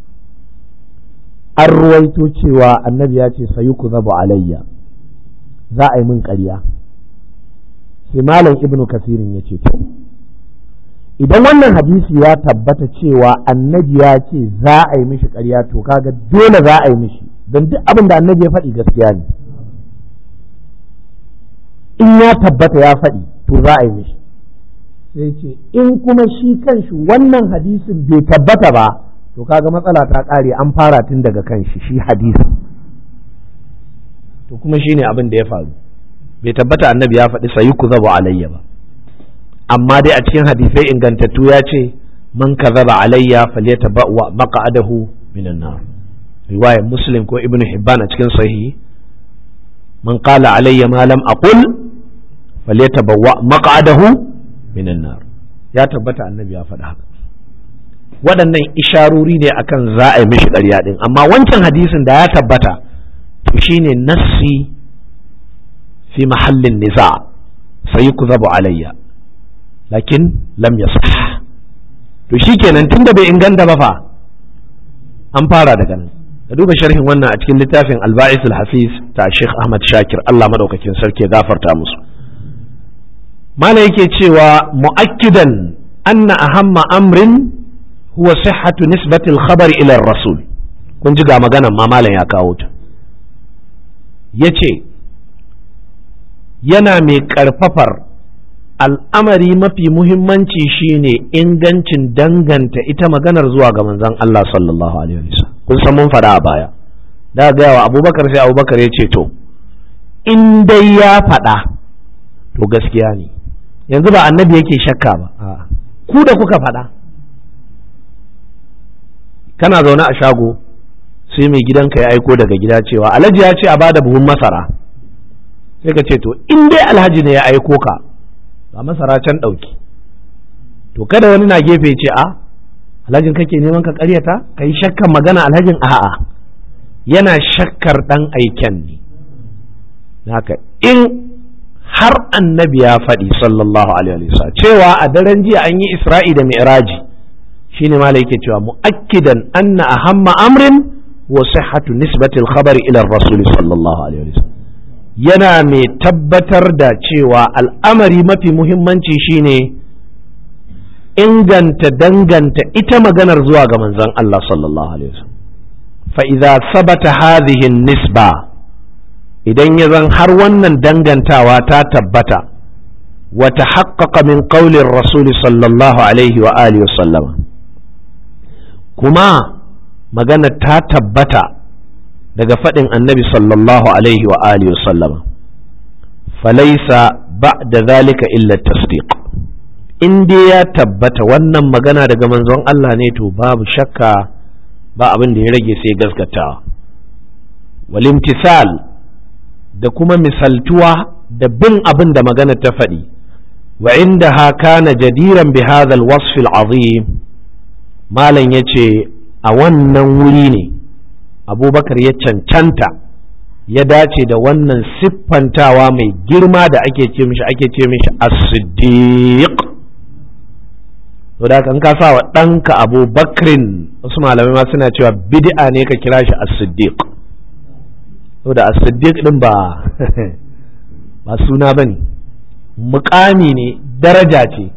an ruwaito cewa annabi ya ce sayuku zabu alayya za a yi min ƙarya sai malam ibnu kasirin ya ce to idan wannan hadisi ya tabbata cewa annabi ya ce za a yi mishi ƙarya to kaga dole za a yi mishi don duk abin da annabi ya faɗi gaskiya ne in ya tabbata ya faɗi to za a yi mishi sai ce in kuma shi kanshi wannan hadisin bai tabbata ba to kaga matsala ta ƙare an fara tun daga kanshi shi hadisin to kuma shine abin da ya faru bai tabbata annabi ya faɗi sayi ku zabu alayya ba amma dai a cikin hadisai ingantattu ya ce man kadhaba alayya falyatabawwa maq'adahu minan nar riwayar muslim ko ibnu hibban a cikin sahihi man qala alayya ma lam aqul falyatabawwa maq'adahu minan nar ya tabbata annabi ya faɗa haka waɗannan isharori ne akan za a yi mishi ƙarya ɗin amma wancan hadisin da ya tabbata to shine nassi fi mahallin niza sai ku zabu alayya lakin lam yasah to shikenan tunda bai inganta ba fa an fara daga nan ka duba sharhin wannan a cikin littafin alba'is al-hafiz ta Sheikh Ahmad Shakir Allah madaukakin sarki ya gafarta musu mala yake cewa mu'akkidan anna ahamma amrin huwa sihhatu nisbati al-khabar ila rasul kun ji ga maganan ma malam ya kawo ta yace yana mai karfafar al'amari mafi muhimmanci shine ingancin danganta ita maganar zuwa ga manzon Allah sallallahu alaihi wasallam kun san mun fada a baya da ga wa Abubakar sai Abubakar ya ce to in dai ya fada to gaskiya ne yanzu ba annabi yake shakka ba ku da kuka fada kana zaune a shago sai mai gidanka ya aiko daga gida cewa alhaji ya ce a bada buhun masara sai ka ce to in dai alhaji ne ya aiko ka ba masara can ɗauki to kada wani na gefe ce a alhajin kake neman ka karyata ka yi shakkan magana alhajin a'a yana shakkar ɗan aiken ne haka in har annabi ya faɗi sallallahu alaihi wasallam cewa a daren jiya an yi isra'i da mi'raji shine malai yake cewa mu'akkidan anna ahamma amrin wa sihhatu nisbati al-khabari ila ar-rasul sallallahu alaihi wasallam yana mai tabbatar da cewa al'amari mafi muhimmanci shine inganta danganta ita maganar zuwa ga manzon Allah sallallahu alaihi wasallam fa idza sabata hadhihi nisba idan ya zan har wannan dangantawa ta tabbata wa tahaqqaqa min qawli ar-rasul sallallahu alaihi wa alihi wasallama kuma magana ta tabbata daga faɗin annabi sallallahu alaihi wa alihi sallama falaisa ba da zalika illa tasdiq in dai ya tabbata wannan magana daga manzon Allah ne to babu shakka ba abin da ya rage sai gaskatawa walimtisal da kuma misaltuwa da bin abin da magana ta faɗi wa inda kana jadiran bi hadha al-wasf al-azim malam yace a wannan wuri ne abubakar ya cancanta ya dace da wannan siffantawa mai girma da ake ce mishi ake ce mishi as-siddiq to da kan ka sa wa ɗanka abubakrin wasu malamai ma suna cewa bid'a ne ka kira shi as-siddiq to da as-siddiq din ba ba suna bane muƙami ne daraja ce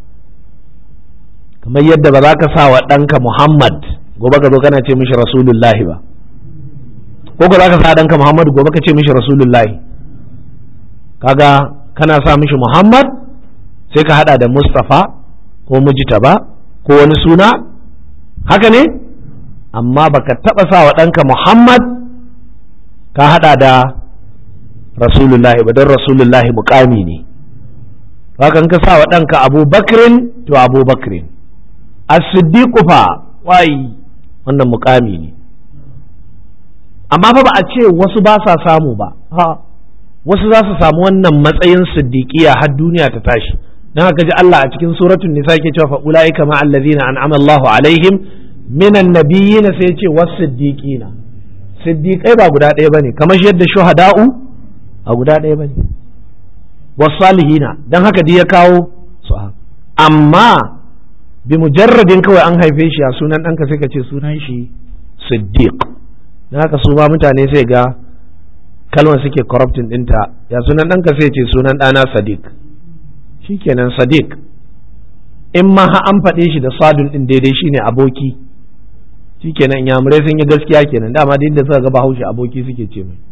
kamar yadda ba za ka sa wa ɗanka muhammad gobe ka zo kana ce mishi rasulullahi ba ko ka za ka sa ɗanka Muhammad gobe ka ce mishi Rasulullahi kaga kana sa mishi Muhammad sai ka hada da Mustafa ko Mujtaba ko wani suna haka ne amma baka taba sa wa ɗanka Muhammad ka hada da Rasulullahi ba don Rasulullahi mukami ne haka ka sa wa ɗanka Abu Bakrin to Abu Bakrin as-siddiq fa wai wannan mukami ne amma fa ba a ce wasu ba sa samu ba ha wasu za su samu wannan matsayin siddiqiya har duniya ta tashi dan haka ji Allah a cikin suratul nisa yake cewa fa ulaika ma allazina an'ama Allahu alaihim minan nabiyyin sai ya ce was siddiqina siddiqai ba guda ɗaya bane kamar yadda shuhada'u a guda ɗaya bane was salihina dan haka dai ya kawo su amma bi mujarradin kawai an haife shi a sunan ɗanka sai ka ce sunan shi siddiq na haka su ma mutane sai ga kalmar suke corrupting ɗinta ya sunan ɗanka sai ce sunan ɗana sadiq shikenan sadiq in ma ha an faɗe shi da sadun ɗin daidai shine aboki shikenan yamurai sun yi gaskiya kenan dama da inda suka ga bahaushe aboki suke ce mai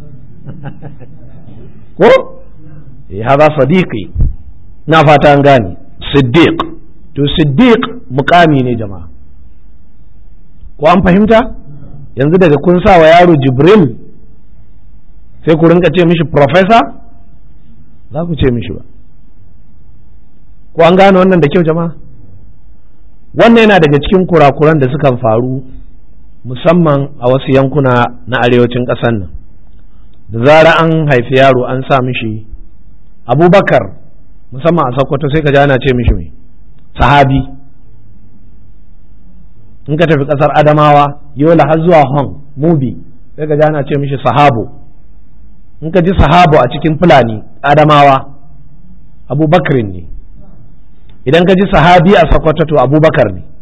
ko eh haza sadiqi na fata an gane siddiq to siddiq mukami ne jama'a ko an fahimta yanzu daga kun sa wa yaro jibril sai ku rinka ce mishi professor za ku ce mishi ba ko an gane wannan da kyau jama'a wannan yana daga cikin kurakuran da sukan faru musamman a wasu yankuna na arewacin ƙasar nan da zara an haifi yaro an sa mishi abubakar musamman a sokoto sai ka ji ana ce mishi mai sahabi in ka tafi ƙasar adamawa yola har zuwa hong mubi sai ka ji ana ce mishi sahabo in ka ji sahabo a cikin fulani adamawa abubakarin ne idan ka ji sahabi a sokoto to abubakar ne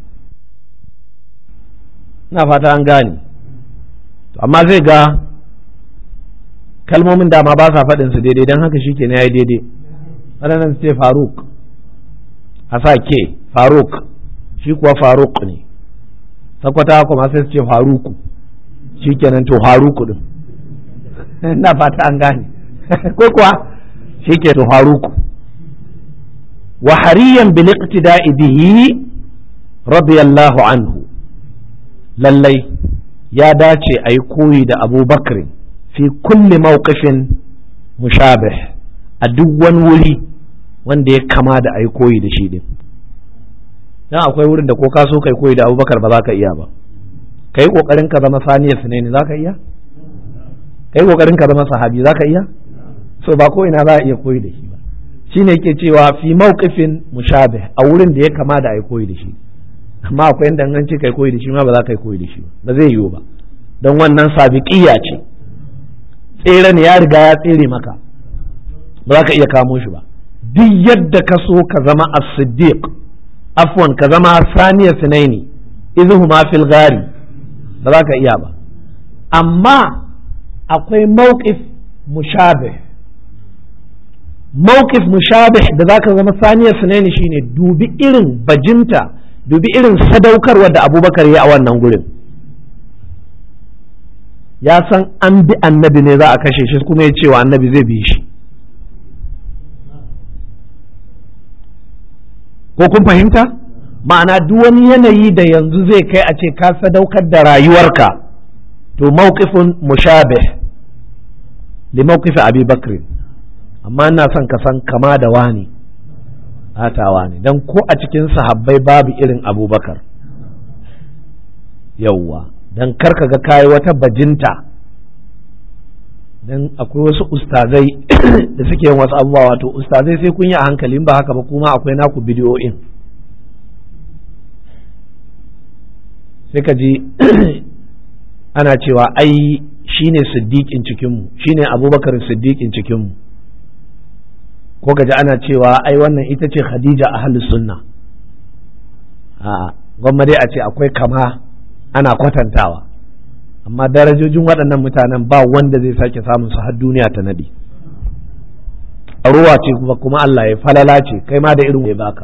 ina fata an gane amma zai ga kalmomin dama ba sa faɗin su daidai don haka shi ke ya yi daidai waɗannan su ce faruk a sa ke faruk shi kuwa faruk ne sakwata kuma sai su ce faruku shi kenan to faruku din ina fata an gane ko kuwa shi ke to faruku wa hariyan bil iqtida'i bihi radiyallahu anhu lallai ya dace a yi koyi da abubakar fi kulli mawqifin mushabih a duk wani wuri wanda ya kama da a yi koyi da shi din dan akwai wurin da ko ka so kai koyi da abubakar ba za ka iya ba kai kokarin ka zama saniyar ne za ka iya kai kokarin ka zama sahabi za ka iya so ba ko ina za a iya koyi da shi ba shine yake cewa fi mawqifin mushabih a wurin da ya kama da a yi koyi da shi amma akwai inda an ce kai koyi da shi ma ba za ka yi koyi da shi ba zai yiwu ba don wannan sabiqiyya ce tsere ne ya riga ya tsere maka ba za ka iya kamo shi ba duk yadda ka so ka zama as-siddiq afwan ka zama saniya sinaini idhuma fil ghari ba za ka iya ba amma akwai mawqif mushabih mawqif mushabih da za ka zama saniya sinaini shine dubi irin bajinta dubi irin sadaukarwa da abubakar ya a wannan gurin ya san an bi annabi ne za a kashe shi kuma ya cewa annabi zai bi shi ko kun fahimta ma'ana duk wani yanayi da yanzu zai kai a ce ka sadaukar da rayuwarka to mawqifun mushabih li mawqifi abi bakr amma ina son ka san kama da wani atawa ne don ko a cikin sahabbai babu irin abubakar yauwa don karka ga kayi wata bajinta don akwai wasu ustazai da suke yin wasu abubuwa wato ustazai sai kun yi a hankali ba haka ba kuma akwai naku bidiyoyin sai ka ji ana cewa ai shine siddiƙin cikinmu shine abubakar siddiƙin cikinmu ko gaji ana cewa ai wannan ita ce khadija a halin sunna a gwamma dai a ce akwai kama ana kwatantawa amma darajojin waɗannan mutanen ba wanda zai sake samun su har duniya ta nadi ruwa ce kuma kuma Allah ya falala ce kai ma da irin ya baka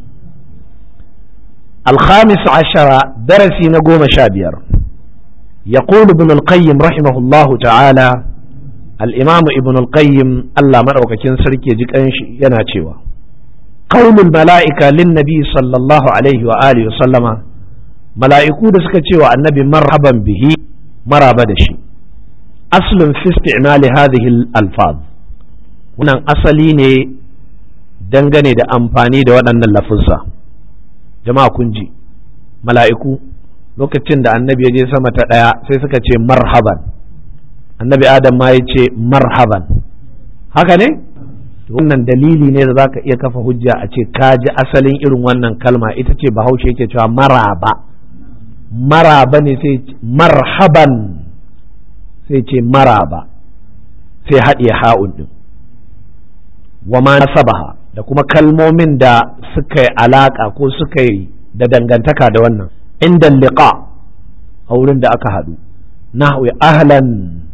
الخامس عشر درسي نقوم شابير يقول ابن القيم رحمه الله تعالى الإمام ابن القيم الله مرأوك كن سركي جك يناتشوا قول الملائكة للنبي صلى الله عليه وآله وسلم ملائكو دسكتشوا النبي مرحبا به مرحبا دشي أصل في استعمال هذه الألفاظ wannan asali ne dangane da amfani da waɗannan lafuzza jama'a kun ji mala'iku lokacin da annabi ya je sama ta ɗaya sai suka ce marhaban annabi adam ma ya ce marhaban haka ne wannan dalili ne da za ka iya kafa hujja a ce ka ji asalin irin wannan kalma ita ce bahaushe yake cewa maraba maraba ne sai marhaban sai ce maraba sai haɗe ha'un ɗin wa ma nasabaha da kuma kalmomin da suka yi alaƙa ko suka yi da dangantaka da wannan inda liqa a wurin da aka haɗu nahwi ahlan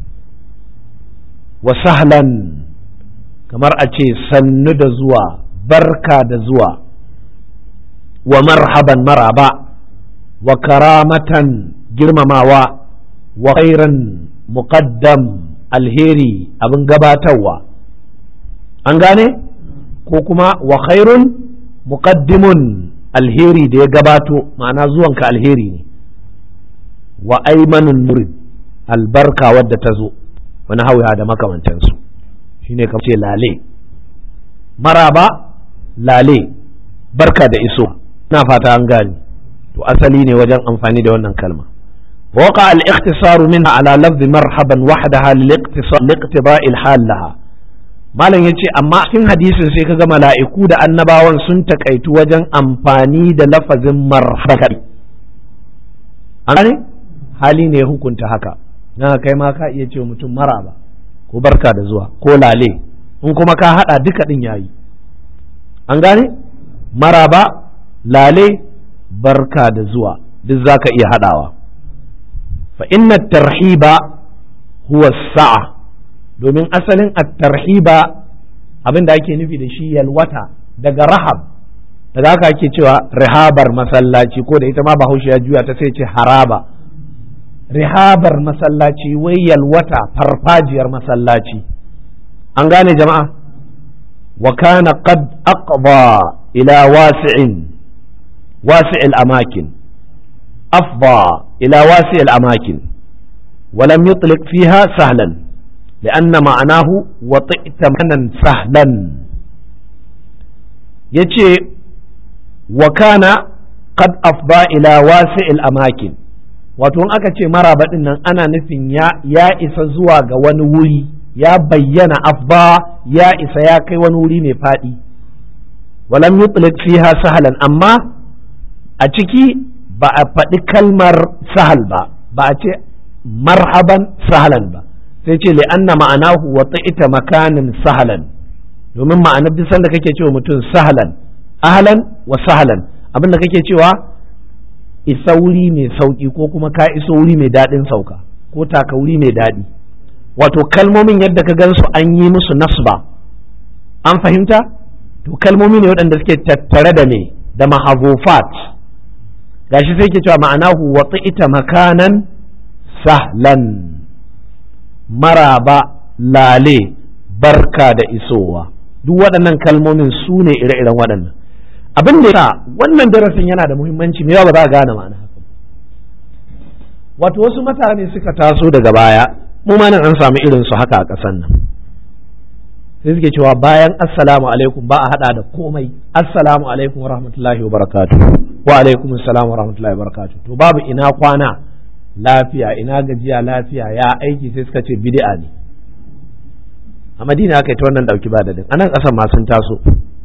wa sahlan kamar a ce sannu da zuwa barka da zuwa wa marhaban maraba wa karamatan girmamawa wa khairan muqaddam alheri abin gabatarwa an gane ko kuma wa khairun muqaddimun alheri da ya gabato ma'ana zuwanka alheri ne wa aimanun murid albarka wadda ta zo wani hauya da makamantansu shine kamar ce lale maraba lale barka da iso na fata an gani to asali ne wajen amfani da wannan kalma وقع الاختصار منها على لفظ مرحبا وحدها لاقتضاء الحال لها malam ya ce amma cikin hadisin sai kaga mala'iku da annabawan sun takaitu wajen amfani da lafazin marhaba an gane hali ne ya hukunta haka na kai ma ka iya ce mutum maraba ko barka da zuwa ko lale in kuma ka hada duka din yayi an gane maraba lale barka da zuwa duk zaka iya hadawa fa inna tarhiba huwa sa'a domin asalin at-tarhiba abin da ake nufi da shi yalwata daga rahab daga haka ake cewa rihabar masallaci ko da ita ma bahaushe ya juya ta sai ce haraba rihabar masallaci wai yalwata farfajiyar masallaci an gane jama'a wa kana qad aqba ila wasi'in wasi'il amakin afba ila wasi'il amakin ولم يطلق فيها سهلا لأن معناه وطئت منا سهلا يجي وكان قد أفضى إلى واسع الأماكن wato in aka ce maraba din nan ana nufin ya isa zuwa ga wani wuri ya bayyana afba ya isa ya kai wani wuri mai faɗi walam yutlik fiha sahalan amma a ciki ba a faɗi kalmar sahal ba ba a ce marhaban sahalan ba sai ce li'anna ma'anahu wa ita makanin sahalan domin ma'anar duk sanda kake cewa mutum sahalan ahlan wa sahalan abin da kake cewa isa wuri mai sauki ko kuma ka iso wuri mai daɗin sauka ko taka wuri mai daɗi wato kalmomin yadda ka gansu an yi musu nasba an fahimta to kalmomi ne waɗanda suke tattare da me da mahazufat gashi sai ke cewa ma'anahu wa ita makanan sahlan maraba lale barka da isowa duk waɗannan kalmomin su ne ire-iren waɗannan abin da ya wannan darasin yana da muhimmanci me ba za a gane ma'ana haka wato wasu mutane suka taso daga baya mu ma nan an samu irin su haka a ƙasan nan sai suke cewa bayan assalamu alaikum ba a hada da komai assalamu alaikum wa rahmatullahi wa barakatuh wa alaikum assalam wa rahmatullahi wa barakatuh to babu ina kwana lafiya ina gajiya lafiya ya aiki sai suka ce bid'a ne a madina aka yi ta wannan dauki ba dadin anan kasan ma sun taso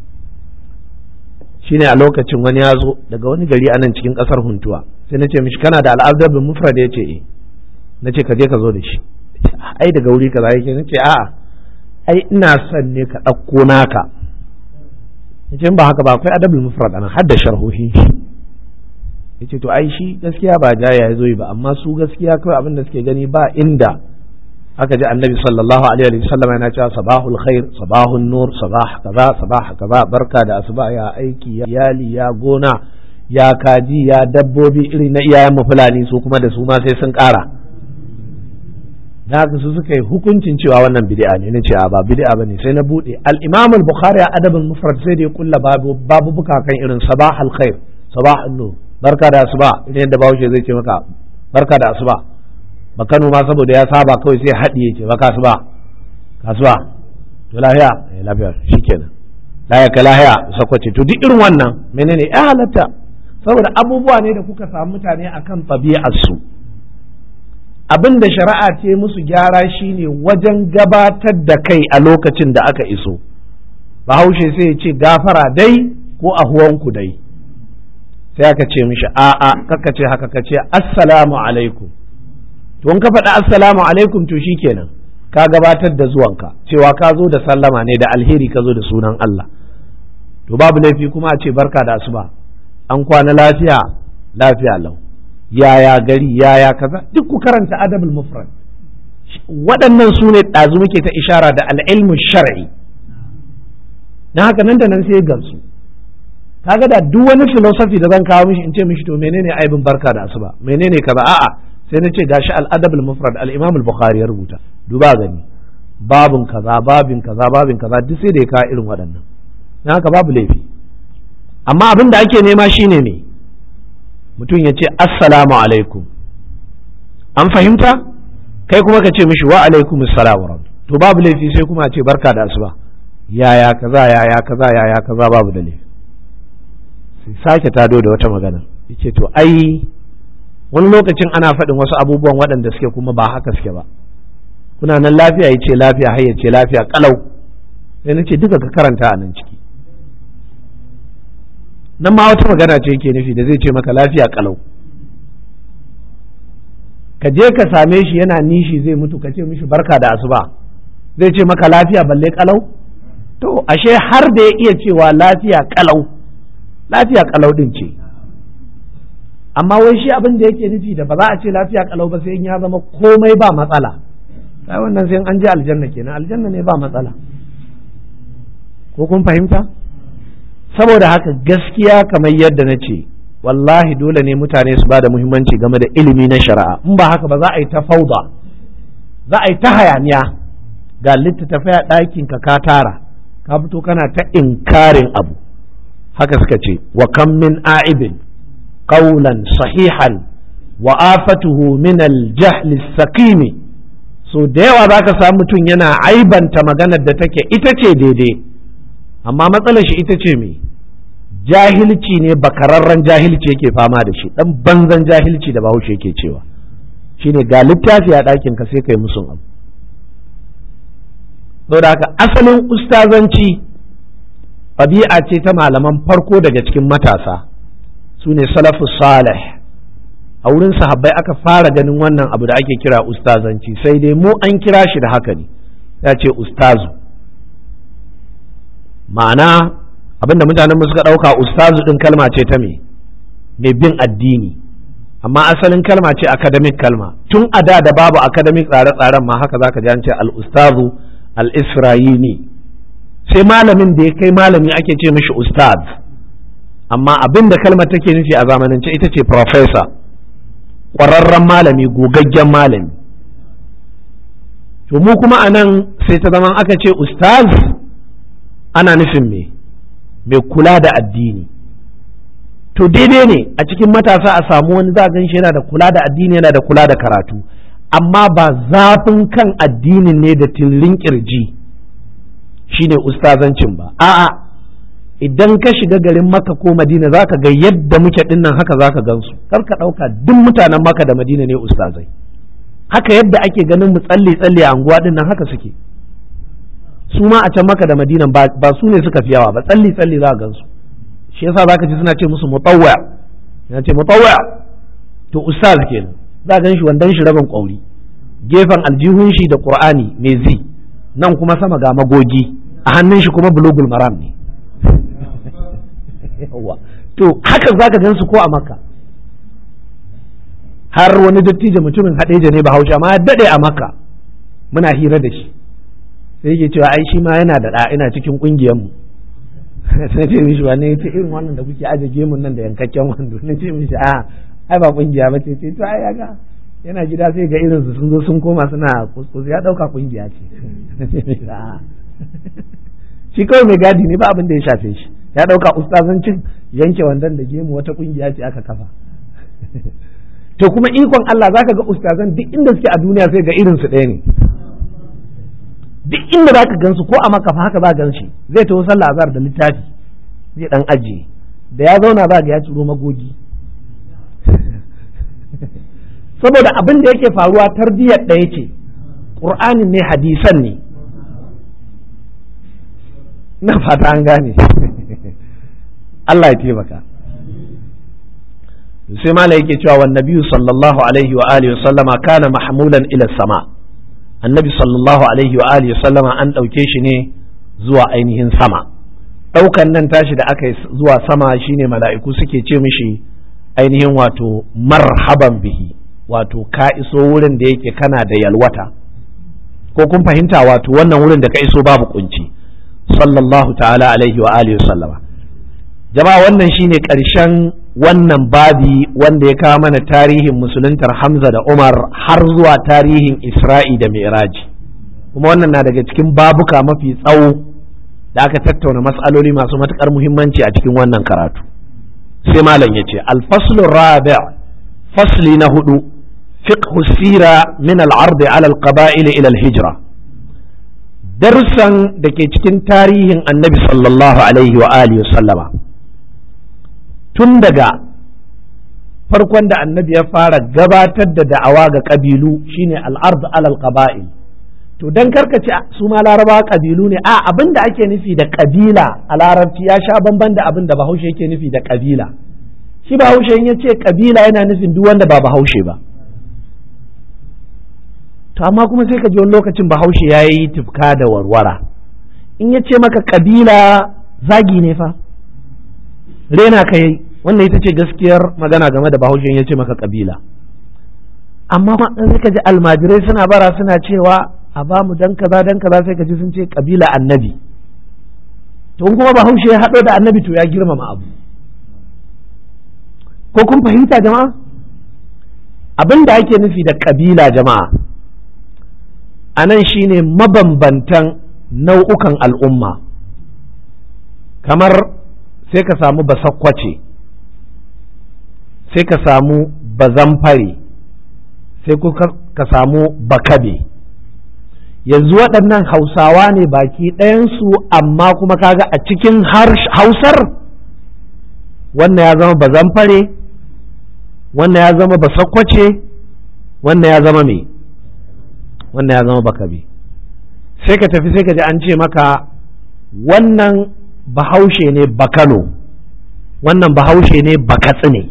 shine a lokacin wani ya zo daga wani gari anan cikin kasar huntuwa sai na ce mishi kana da al'adar bin mufrad ya ce eh na ce ka je ka zo da shi ai daga wuri kaza yake na ce a'a ai ina son ne ka ɗauko naka yace ba haka ba akwai adabul mufrad anan har da sharhohin shi yace to ai shi gaskiya ba jaya ya zo yi ba amma su gaskiya kawai abin da suke gani ba inda aka ji annabi sallallahu alaihi wa sallam yana cewa sabahul khair sabahun nur sabah kaza sabah kaza barka da asuba ya aiki ya iyali ya gona ya kaji ya dabbobi iri na iyayen mu fulani su kuma da su ma sai sun kara da haka su suka yi hukuncin cewa wannan bid'a ne na ce a ba bid'a bane sai na bude al-imam al-bukhari a adabul mufrad sai da ya kulla babu babu buka kan irin sabahul khair sabahun nur barka da asuba idan yadda bahaushe zai ce maka barka da asuba ba Kano ma saboda ya saba kawai sai haɗiye ce ba kasuba kasuwa to lahiya eh lafiya shikenan lahiya ka lahiya sakwace to duk irin wannan menene ya halatta saboda abubuwa ne da kuka samu mutane akan tabi'ar su abin da shari'a ce musu gyara shine wajen gabatar da kai a lokacin da aka iso bahaushe sai ya ce gafara dai ko ahuwanku dai sai aka ce mishi a'a kaka ce haka ka ce assalamu alaikum to in ka faɗi assalamu alaikum to shikenan ka gabatar da zuwanka cewa ka zo da sallama ne da alheri ka zo da sunan Allah to babu laifi kuma a ce barka da asuba an kwana lafiya lafiya lau yaya gari yaya kaza duk ku karanta adabul mufrad waɗannan su ne ɗazu muke ta ishara da al'ilmu shar'i na haka nan da nan sai gamsu kaga da duk wani philosophy da zan kawo mishi in ce mishi to menene aibin barka da asuba menene kaza a'a sai na ce gashi al-adab al-mufrad al-imam al-bukhari ya rubuta duba gani babin kaza babin kaza babin kaza duk sai da ya kawo irin waɗannan na haka babu laifi amma abin da ake nema shine ne mutum ya ce assalamu alaikum an fahimta kai kuma ka ce mishi wa alaikum assalam to babu laifi sai kuma a ce barka da asuba yaya kaza yaya kaza yaya kaza babu da laifi sai sake tado da wata magana yace to ai wani lokacin ana faɗin wasu abubuwan waɗanda suke kuma ba haka suke ba kuna nan lafiya yace lafiya har yace lafiya kalau sai nace duka ka karanta a nan ciki nan ma wata magana ce yake nufi da zai ce maka lafiya kalau ka je ka same shi yana nishi zai mutu ka ce mishi barka da asuba zai ce maka lafiya balle kalau to ashe har da ya iya cewa lafiya kalau lafiya kalau din ce amma wai shi abin da yake nufi da ba za a ce lafiya kalau ba sai in ya zama komai ba matsala sai wannan sai an je aljanna kenan aljanna ne ba matsala ko kun fahimta saboda haka gaskiya kamar yadda na ce wallahi dole ne mutane su ba da muhimmanci game da ilimi na shari'a in ba haka ba za a yi ta fauda za a yi ta hayaniya ga littattafai a ɗakin ka ka tara ka fito kana ta inkarin abu haka suka ce wa kam min a'ibin qawlan sahihan wa afatuhu min al-jahl saqimi so da yawa zaka samu mutum yana aibanta maganar da take ita ce daidai amma matsalar shi ita ce me jahilci ne bakararren jahilci yake fama da shi dan banzan jahilci da bahaushe yake cewa shine ga littafi a ɗakin ka sai kai musun abu saboda haka asalin ustazanci ɗabi'a ce ta malaman farko daga cikin matasa su ne salafu salih a wurin sahabbai aka fara ganin wannan abu da ake kira ustazanci sai dai mu an kira shi da haka ne ya ce ustazu ma'ana abinda mutanen suka ɗauka ustazu ɗin kalma ce ta me mai bin addini amma asalin kalma ce academic kalma tun a da da babu academic tsare-tsaren ma haka zaka ji an ce al-ustazu al-isra'ini sai malamin da ya kai malami ake ce mishi ustaz amma abin da kalmar take nufi a zamanance ita ce professor ƙwararren malami gogaggen malami to mu kuma a nan sai ta zaman aka ce ustaz ana nufin me mai kula da addini to daidai ne a cikin matasa a samu wani za gan shi yana da kula da addini yana da kula da karatu amma ba zafin kan addinin ne da tillin kirji shine ustazancin ba a'a idan ka shiga garin maka ko madina zaka ga yadda muke dinnan haka zaka gansu kar ka ɗauka duk mutanen maka da madina ne ustazai haka yadda ake ganin mu tsalle tsalle a anguwa dinnan haka suke su ma a can maka da madina ba su ne suka fi yawa ba tsalle tsalle za ka gansu shi yasa zaka ji suna ce musu mutawwa yana ce mutawwa to ustaz kenan za gan shi wandan shi rabin kwauri gefen aljihun shi da qur'ani mai zi nan kuma sama ga magogi a hannun shi kuma bulugul maram ne to haka zaka gan su ko a makka har wani dattijo mutumin haɗeja ne bahaushe amma ya daɗe a makka muna hira da shi sai yake cewa ai shi ma yana da ɗa ina cikin ƙungiyarmu sai ce mishi wani ya ce irin wannan da kuke aje gemun nan da yankakken wando na ce mishi a ai ba ƙungiya ba ce ce to ai ga yana gida sai ga irin su sun zo sun koma suna kuskus ya ɗauka ƙungiya ce shi kawai mai gadi ne ba abin da ya shafe shi ya ɗauka ustazancin yanke wandon da gemu wata ƙungiya ce aka kafa to kuma ikon Allah zaka ga ustazan duk inda suke a duniya sai ga irin su ɗaya ne duk inda zaka gansu ko a maka fa haka za gan shi zai taho sallah azhar da littafi zai dan ajiye da ya zauna za ga ya ciro magogi saboda abin da yake faruwa tarbiyyar ɗaya ce ƙur'anin ne hadisan ne na fata an gane Allah ya taimaka sai mala yake cewa wan nabiyyu sallallahu alaihi wa alihi sallama kana mahmulan ila sama annabi sallallahu alaihi wa alihi sallama an dauke shi ne zuwa ainihin sama daukan nan tashi da aka yi zuwa sama shine mala'iku suke ce mishi ainihin wato marhaban bihi wato ka iso wurin da yake kana da yalwata ko kun fahimta wato wannan wurin da ka iso babu kunci sallallahu ta'ala alaihi wa alihi sallama jama'a wannan shine ƙarshen wannan babi wanda ya kawo mana tarihin musuluntar Hamza da Umar har zuwa tarihin Isra'i da Mi'raji kuma wannan na daga cikin babuka mafi tsawo da aka tattauna matsaloli masu matuƙar muhimmanci a cikin wannan karatu sai malam ya ce alfaslu rabi' fasli na hudu fiqhu sira min al-ardi ala al-qaba'il ila al-hijra darussan da ke cikin tarihin annabi sallallahu alaihi wa alihi sallama tun daga farkon da annabi ya fara gabatar da da'awa ga ƙabilu shine al'ard alal qaba'il to dan karkace su ma larabawa ƙabilu ne a abin da ake nufi da ƙabila a larabci ya sha bamban da abin da bahaushe yake nufi da ƙabila shi bahaushe in ya ce ƙabila yana nufin duk wanda ba bahaushe ba to amma kuma sai ka ji wani lokacin bahaushe ya yi tufka da warwara in ya ce maka ƙabila zagi ne fa rena ka yi wannan ita ce gaskiyar magana game da bahaushe ya ce maka kabila amma sai ka ji almajirai suna bara suna cewa a ba mu dan kaza dan kaza sai ka ji sun ce kabila annabi to in kuma bahaushe ya haɗo da annabi to ya girmama abu ko kun fahimta jama'a abin da ake nufi da kabila jama'a a nan shine mabambantan nau'ukan al'umma kamar sai ka samu basakkwace sai ka samu bazamfare sai ka samu bakabe yanzu waɗannan hausawa ne baki ɗayansu amma kuma kaga a cikin hausar wannan ya zama bazamfare wannan ya zama basakkwace wannan ya zama me wannan ya zama bakabe sai ka tafi sai ka ji an ce maka wannan bahaushe ne bakano wannan bahaushe ne bakatsi ne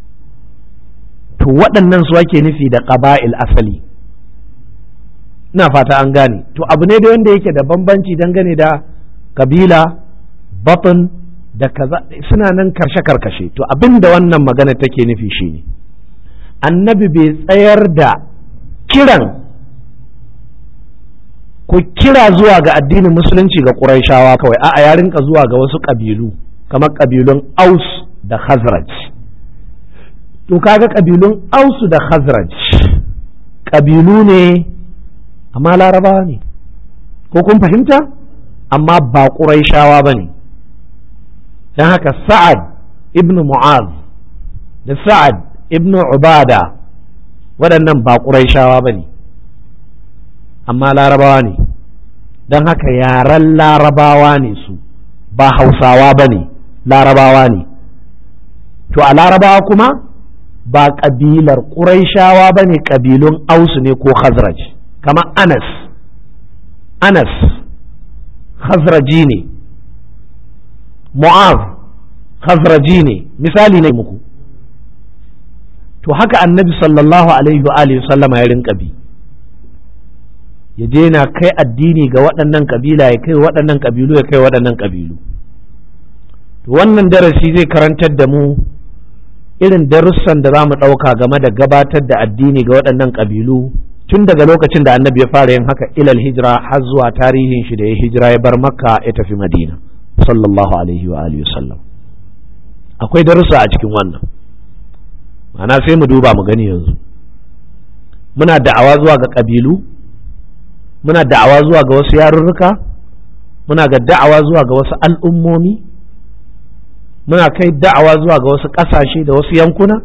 to waɗannan su ake nufi da ƙaba'il asali ina fata an gane to abu ne da wanda yake da bambanci dangane da kabila batun da kaza suna nan karshe karkashe to abin da wannan magana take nufi shine annabi bai tsayar da kiran ku kira zuwa ga addinin musulunci ga ƙuraishawa kawai a'a ya rinka zuwa ga wasu ƙabilu kamar ƙabilun aus da khazraj to kaga ƙabilun ausu da khazraj ƙabilu ne amma larabawa ne ko kun fahimta amma ba ƙuraishawa ba ne don haka sa'ad ibn mu'az da sa'ad ibn ubada waɗannan ba ƙuraishawa ba ne amma larabawa ne don haka yaren larabawa ne su ba hausawa ba ne larabawa ne to a larabawa kuma ba ƙabilar ƙuraishawa ba ne ƙabilun ausu ne ko khazraj kama anas anas khazraji ne mu'az khazraji ne misali ne muku to haka annabi sallallahu alaihi wa alihi sallama ya rinka bi ya je na kai addini ga waɗannan kabila ya kai waɗannan kabilu ya kai waɗannan kabilu to wannan darasi zai karantar da mu irin darussan da za mu ɗauka game da gabatar da addini ga waɗannan kabilu tun daga lokacin da annabi ya fara yin haka ilal hijira har zuwa tarihin shi da ya hijira ya bar makka ya tafi madina sallallahu alaihi wa alihi wasallam akwai darussa a cikin wannan ma'ana sai mu duba mu gani yanzu muna da'awa zuwa ga kabilu muna da'awa zuwa ga wasu yarurruka muna ga da'awa zuwa ga wasu al'ummomi muna kai da'awa zuwa ga wasu ƙasashe da wasu yankuna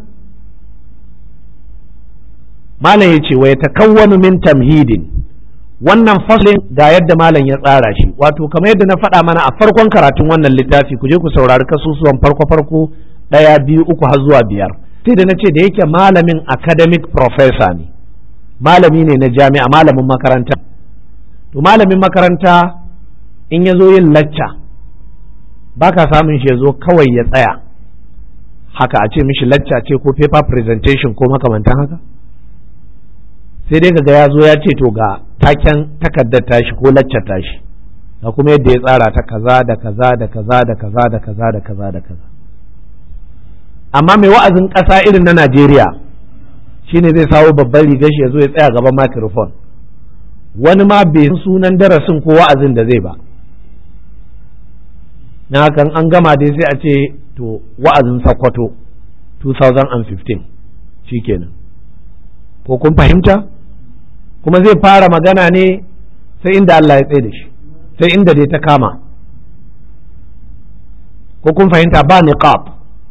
malam ya ce wa ya takawwanu min tamhidin wannan faslin ga yadda malam ya tsara shi wato kamar yadda na faɗa mana a farkon karatun wannan littafi ku je ku saurari kasusuwan farko farko ɗaya biyu uku har zuwa biyar sai da na ce da yake malamin academic professor ne malami ne na jami'a malamin makaranta to malamin makaranta in ya zo yin lacca ba ka samun shi ya zo kawai ya tsaya haka a ce mishi lacca ce ko paper presentation ko makamantan haka sai dai kaga ya zo ya ce to ga taken takardar tashi ko laccar tashi ga kuma yadda ya tsara ta kaza da kaza da kaza da kaza da kaza da kaza da kaza amma mai wa'azin ƙasa irin na Najeriya shine zai sawo babban rigar shi ya zo ya tsaya gaban microphone wani ma bai sunan darasin ko wa'azin da zai ba na hakan an gama dai sai a ce to wa'azin sakwato 2015 shikenan ko kun fahimta kuma zai fara magana ne sai inda Allah ya tsaye da shi sai inda dai ta kama ko kun fahimta ba niqab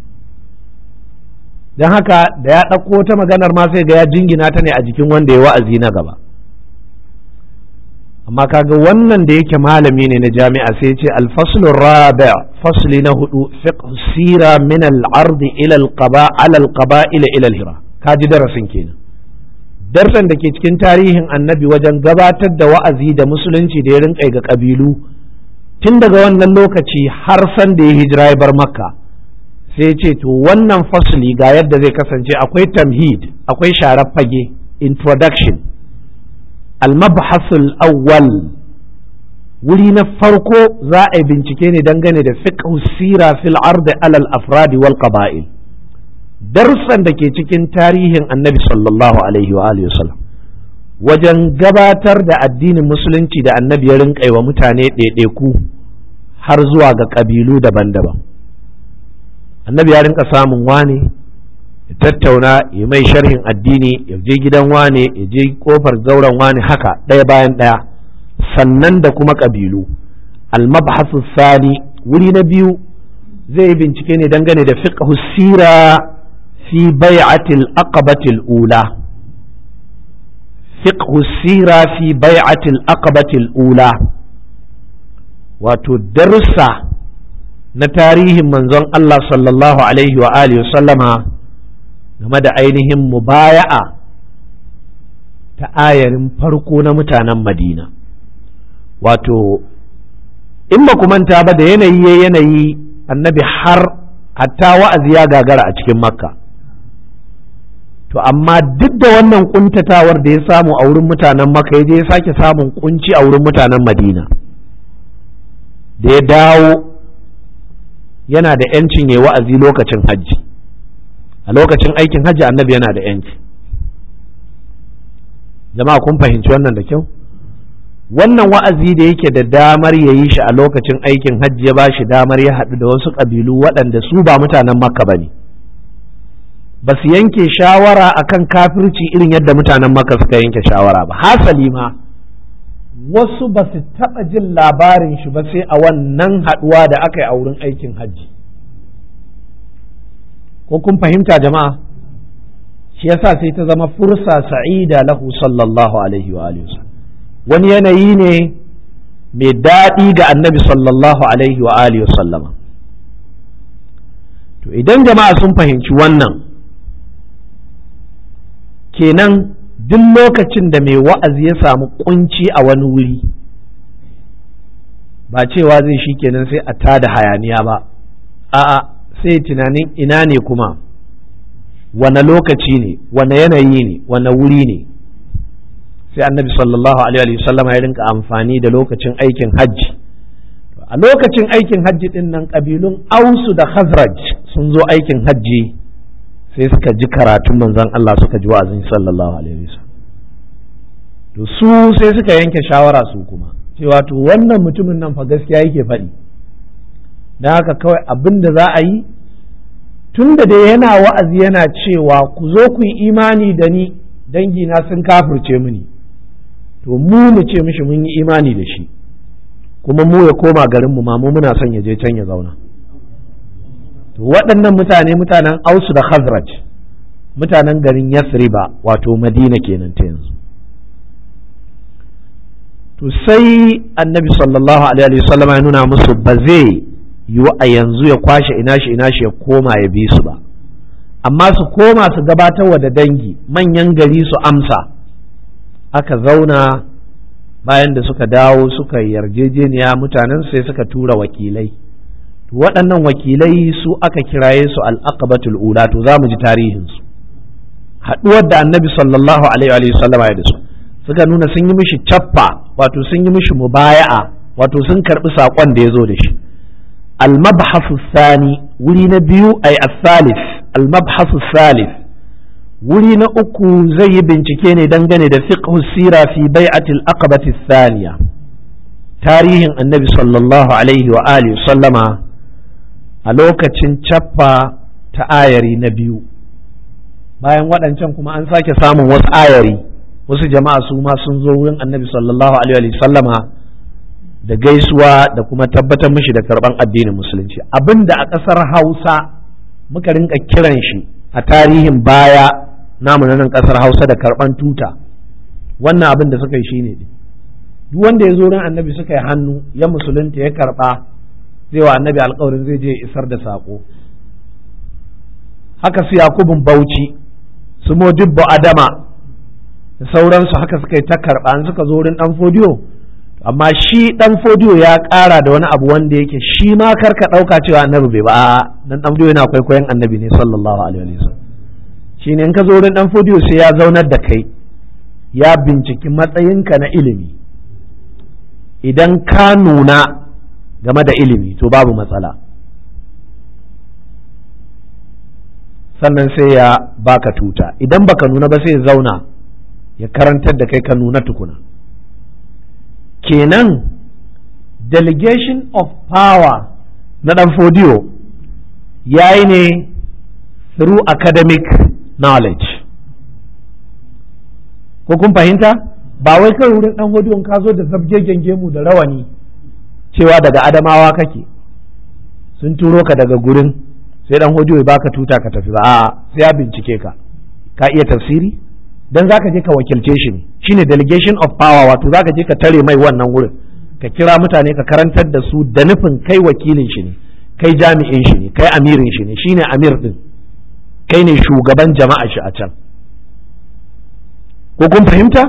don haka da ya ɗauko ta maganar ma sai ga ya jingina ta ne a jikin wanda ya wa'azi na gaba amma kaga wannan da yake malami ne na jami'a sai ce alfaslu rabi fasli na hudu fiqh sira min al-ard ila al-qaba ala al-qaba'il ila al-hira kaji darasin kenan darsan da ke cikin tarihin annabi wajen gabatar da wa'azi da musulunci da ya rinka ga kabilu tun daga wannan lokaci har san da ya hijira ya bar makka sai ce to wannan fasli ga yadda zai kasance akwai tamhid akwai sharar fage introduction al-mabhasul awwal wuri na farko za a yi bincike ne dangane da fiqh sira fil ard ala al-afrad wal qaba'il darussan da ke cikin tarihin annabi sallallahu alaihi wa alihi wasallam wajen gabatar da addinin musulunci da annabi ya rinƙa wa mutane ɗaiɗaiku har zuwa ga ƙabilu daban-daban annabi ya rinka samun wane ya tattauna ya mai sharhin addini ya je gidan wane ya je kofar zauren wane haka ɗaya bayan ɗaya sannan da kuma ƙabilu almabhasu sani wuri na biyu zai yi bincike ne dangane da fiqh sira fi bai'atil aqabatil ula fiqh sira fi bai'atil aqabatil ula wato darussa na tarihin manzon Allah sallallahu alaihi wa alihi sallama game da ainihin mubaya'a ta ayarin farko na mutanen Madina wato in ba manta ba da yanayi ya yanayi annabi har hatta wa'azi ya gagara a cikin makka to amma duk da wannan kuntatawar da ya samu a wurin mutanen makka ya je ya sake samun kunci a wurin mutanen madina da ya dawo yana da ‘yancin ya wa'azi lokacin hajji a lokacin aikin hajji annabi yana da ‘yanci jama'a kun fahimci wannan da kyau wannan wa'azi da yake da damar ya yi shi a lokacin aikin hajji ya ba shi damar ya haɗu da wasu ƙabilu waɗanda su ba mutanen makka ba ne ba su yanke shawara akan kafirci irin yadda mutanen makka suka yanke shawara ba hasali ma wasu ba su taɓa jin labarin shi ba sai a wannan haɗuwa da aka yi a wurin aikin hajji ko kun fahimta jama'a shi yasa sai ta zama fursa sa'ida lahu sallallahu alaihi wa alihi wani yanayi ne mai daɗi ga annabi sallallahu alaihi wa alihi sallama to idan jama'a sun fahimci wannan kenan duk lokacin da mai wa'azi ya samu kunci a wani wuri ba cewa zai shi kenan sai a tada hayaniya ba a'a sai tunanin ina ne kuma wane lokaci ne wane yanayi ne wane wuri ne sai annabi sallallahu alaihi wasallam ya rinka amfani da lokacin aikin hajji a lokacin aikin hajji din nan kabilun ausu da khazraj sun zo aikin hajji sai suka ji karatun manzon Allah suka ji wa'azin sallallahu alaihi wasallam to su sai suka yanke shawara su kuma cewa to wannan mutumin nan fa gaskiya yake faɗi don haka kawai abin da za a yi tun da dai yana wa'azi yana cewa ku zo ku yi imani da ni dangina sun kafirce mini to mu mu ce mishi mun yi imani da shi kuma mu ya koma garinmu ma mu muna son ya je can ya zauna to waɗannan mutane mutanen ausu da khazraj mutanen garin yasriba wato madina kenan ta yanzu to sai annabi sallallahu alaihi wasallam ya nuna musu ba zai yiwu a yanzu ya kwashe ina shi ina shi ya koma ya bi su ba amma su koma su gabatarwa da dangi manyan gari su amsa aka zauna bayan da suka dawo suka yarjejeniya mutanen sai suka tura wakilai waɗannan wakilai su aka kiraye su al'aqabatul ula to za mu ji tarihinsu haɗuwar da annabi sallallahu alaihi wa sallama ya da su suka nuna sun yi mishi cappa wato sun yi mishi mubaya'a wato sun karɓi saƙon da ya zo da shi al-mabhasu thani wuri na biyu ay as-salis al-mabhasu salis wuri na uku zai yi bincike ne dangane da fiqh sira fi bai'atil aqabati thaniya tarihin annabi sallallahu alaihi wa alihi sallama a lokacin cappa ta ayari na biyu bayan waɗancan kuma an sake samun wasu ayari wasu jama'a su ma sun zo wurin annabi sallallahu alaihi sallama da gaisuwa da kuma tabbatar mishi da karban addinin musulunci abinda a ƙasar hausa muka rinka kiran shi a tarihin baya namu na nan ƙasar hausa da karban tuta wannan abin da suka yi shine ne duk wanda ya zo ran annabi suka yi hannu ya musulunta ya karba zai wa annabi alkawarin zai je isar da saƙo haka su yakubun bauchi su modibbo adama da sauransu haka suka yi ta karɓa an suka zo wurin ɗan fodiyo amma shi ɗan fodiyo ya ƙara da wani abu wanda yake shi ma karka ɗauka cewa annabi bai ba dan ɗan fodiyo yana kwaikwayon annabi ne sallallahu alaihi wa sallam shi ne in ka zo wurin ɗan fodiyo sai ya zaunar da kai ya binciki matsayinka na ilimi idan ka nuna game da ilimi to babu matsala sannan sai ya baka tuta idan baka nuna ba sai ya zauna ya karantar da kai ka nuna tukuna kenan delegation of power na dan fodiyo ya yi ne through academic knowledge ko kun fahimta ba wai kai wurin dan fodiyon ka zo da zabgegen gemu da rawani cewa daga adamawa kake sun turo ka daga gurin sai dan hodiyo ya baka tuta ka tafi ba a'a sai ya bincike ka ka iya tafsiri dan zaka je ka wakilce shi ne shine delegation of power wato zaka je ka tare mai wannan wurin ka kira mutane ka karantar da su da nufin kai wakilin shi ne kai jami'in shi ne kai amirin shi ne shine amir din kai ne shugaban jama'a shi a can ko kun fahimta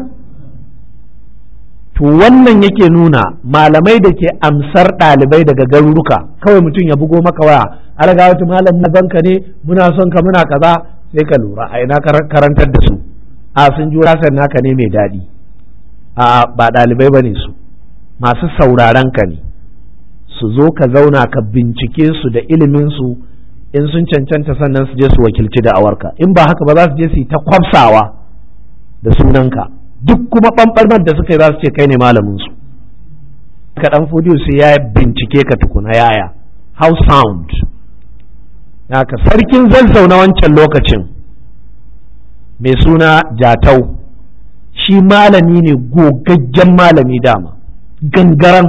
to wannan yake nuna malamai da ke amsar ɗalibai daga garuruka kawai mutum ya bugo maka waya alaga wata malam na banka ne muna son ka muna kaza sai ka lura a ina karantar da su a sun ji rasan naka ne mai daɗi a ba ɗalibai ba ne su masu sauraron ka ne su zo ka zauna ka bincike su da ilimin su in sun cancanta sannan su je su wakilci da awarka in ba haka ba za su je su yi ta kwafsawa da sunanka duk kuma ɓanɓarmar da suka yi za su ce kai ne malamin su ka ɗan fodiyo sai ya bincike ka tukuna yaya how sound haka sarkin zazzau na wancan lokacin mai suna jatau shi malami ne gogaggen malami dama gangaran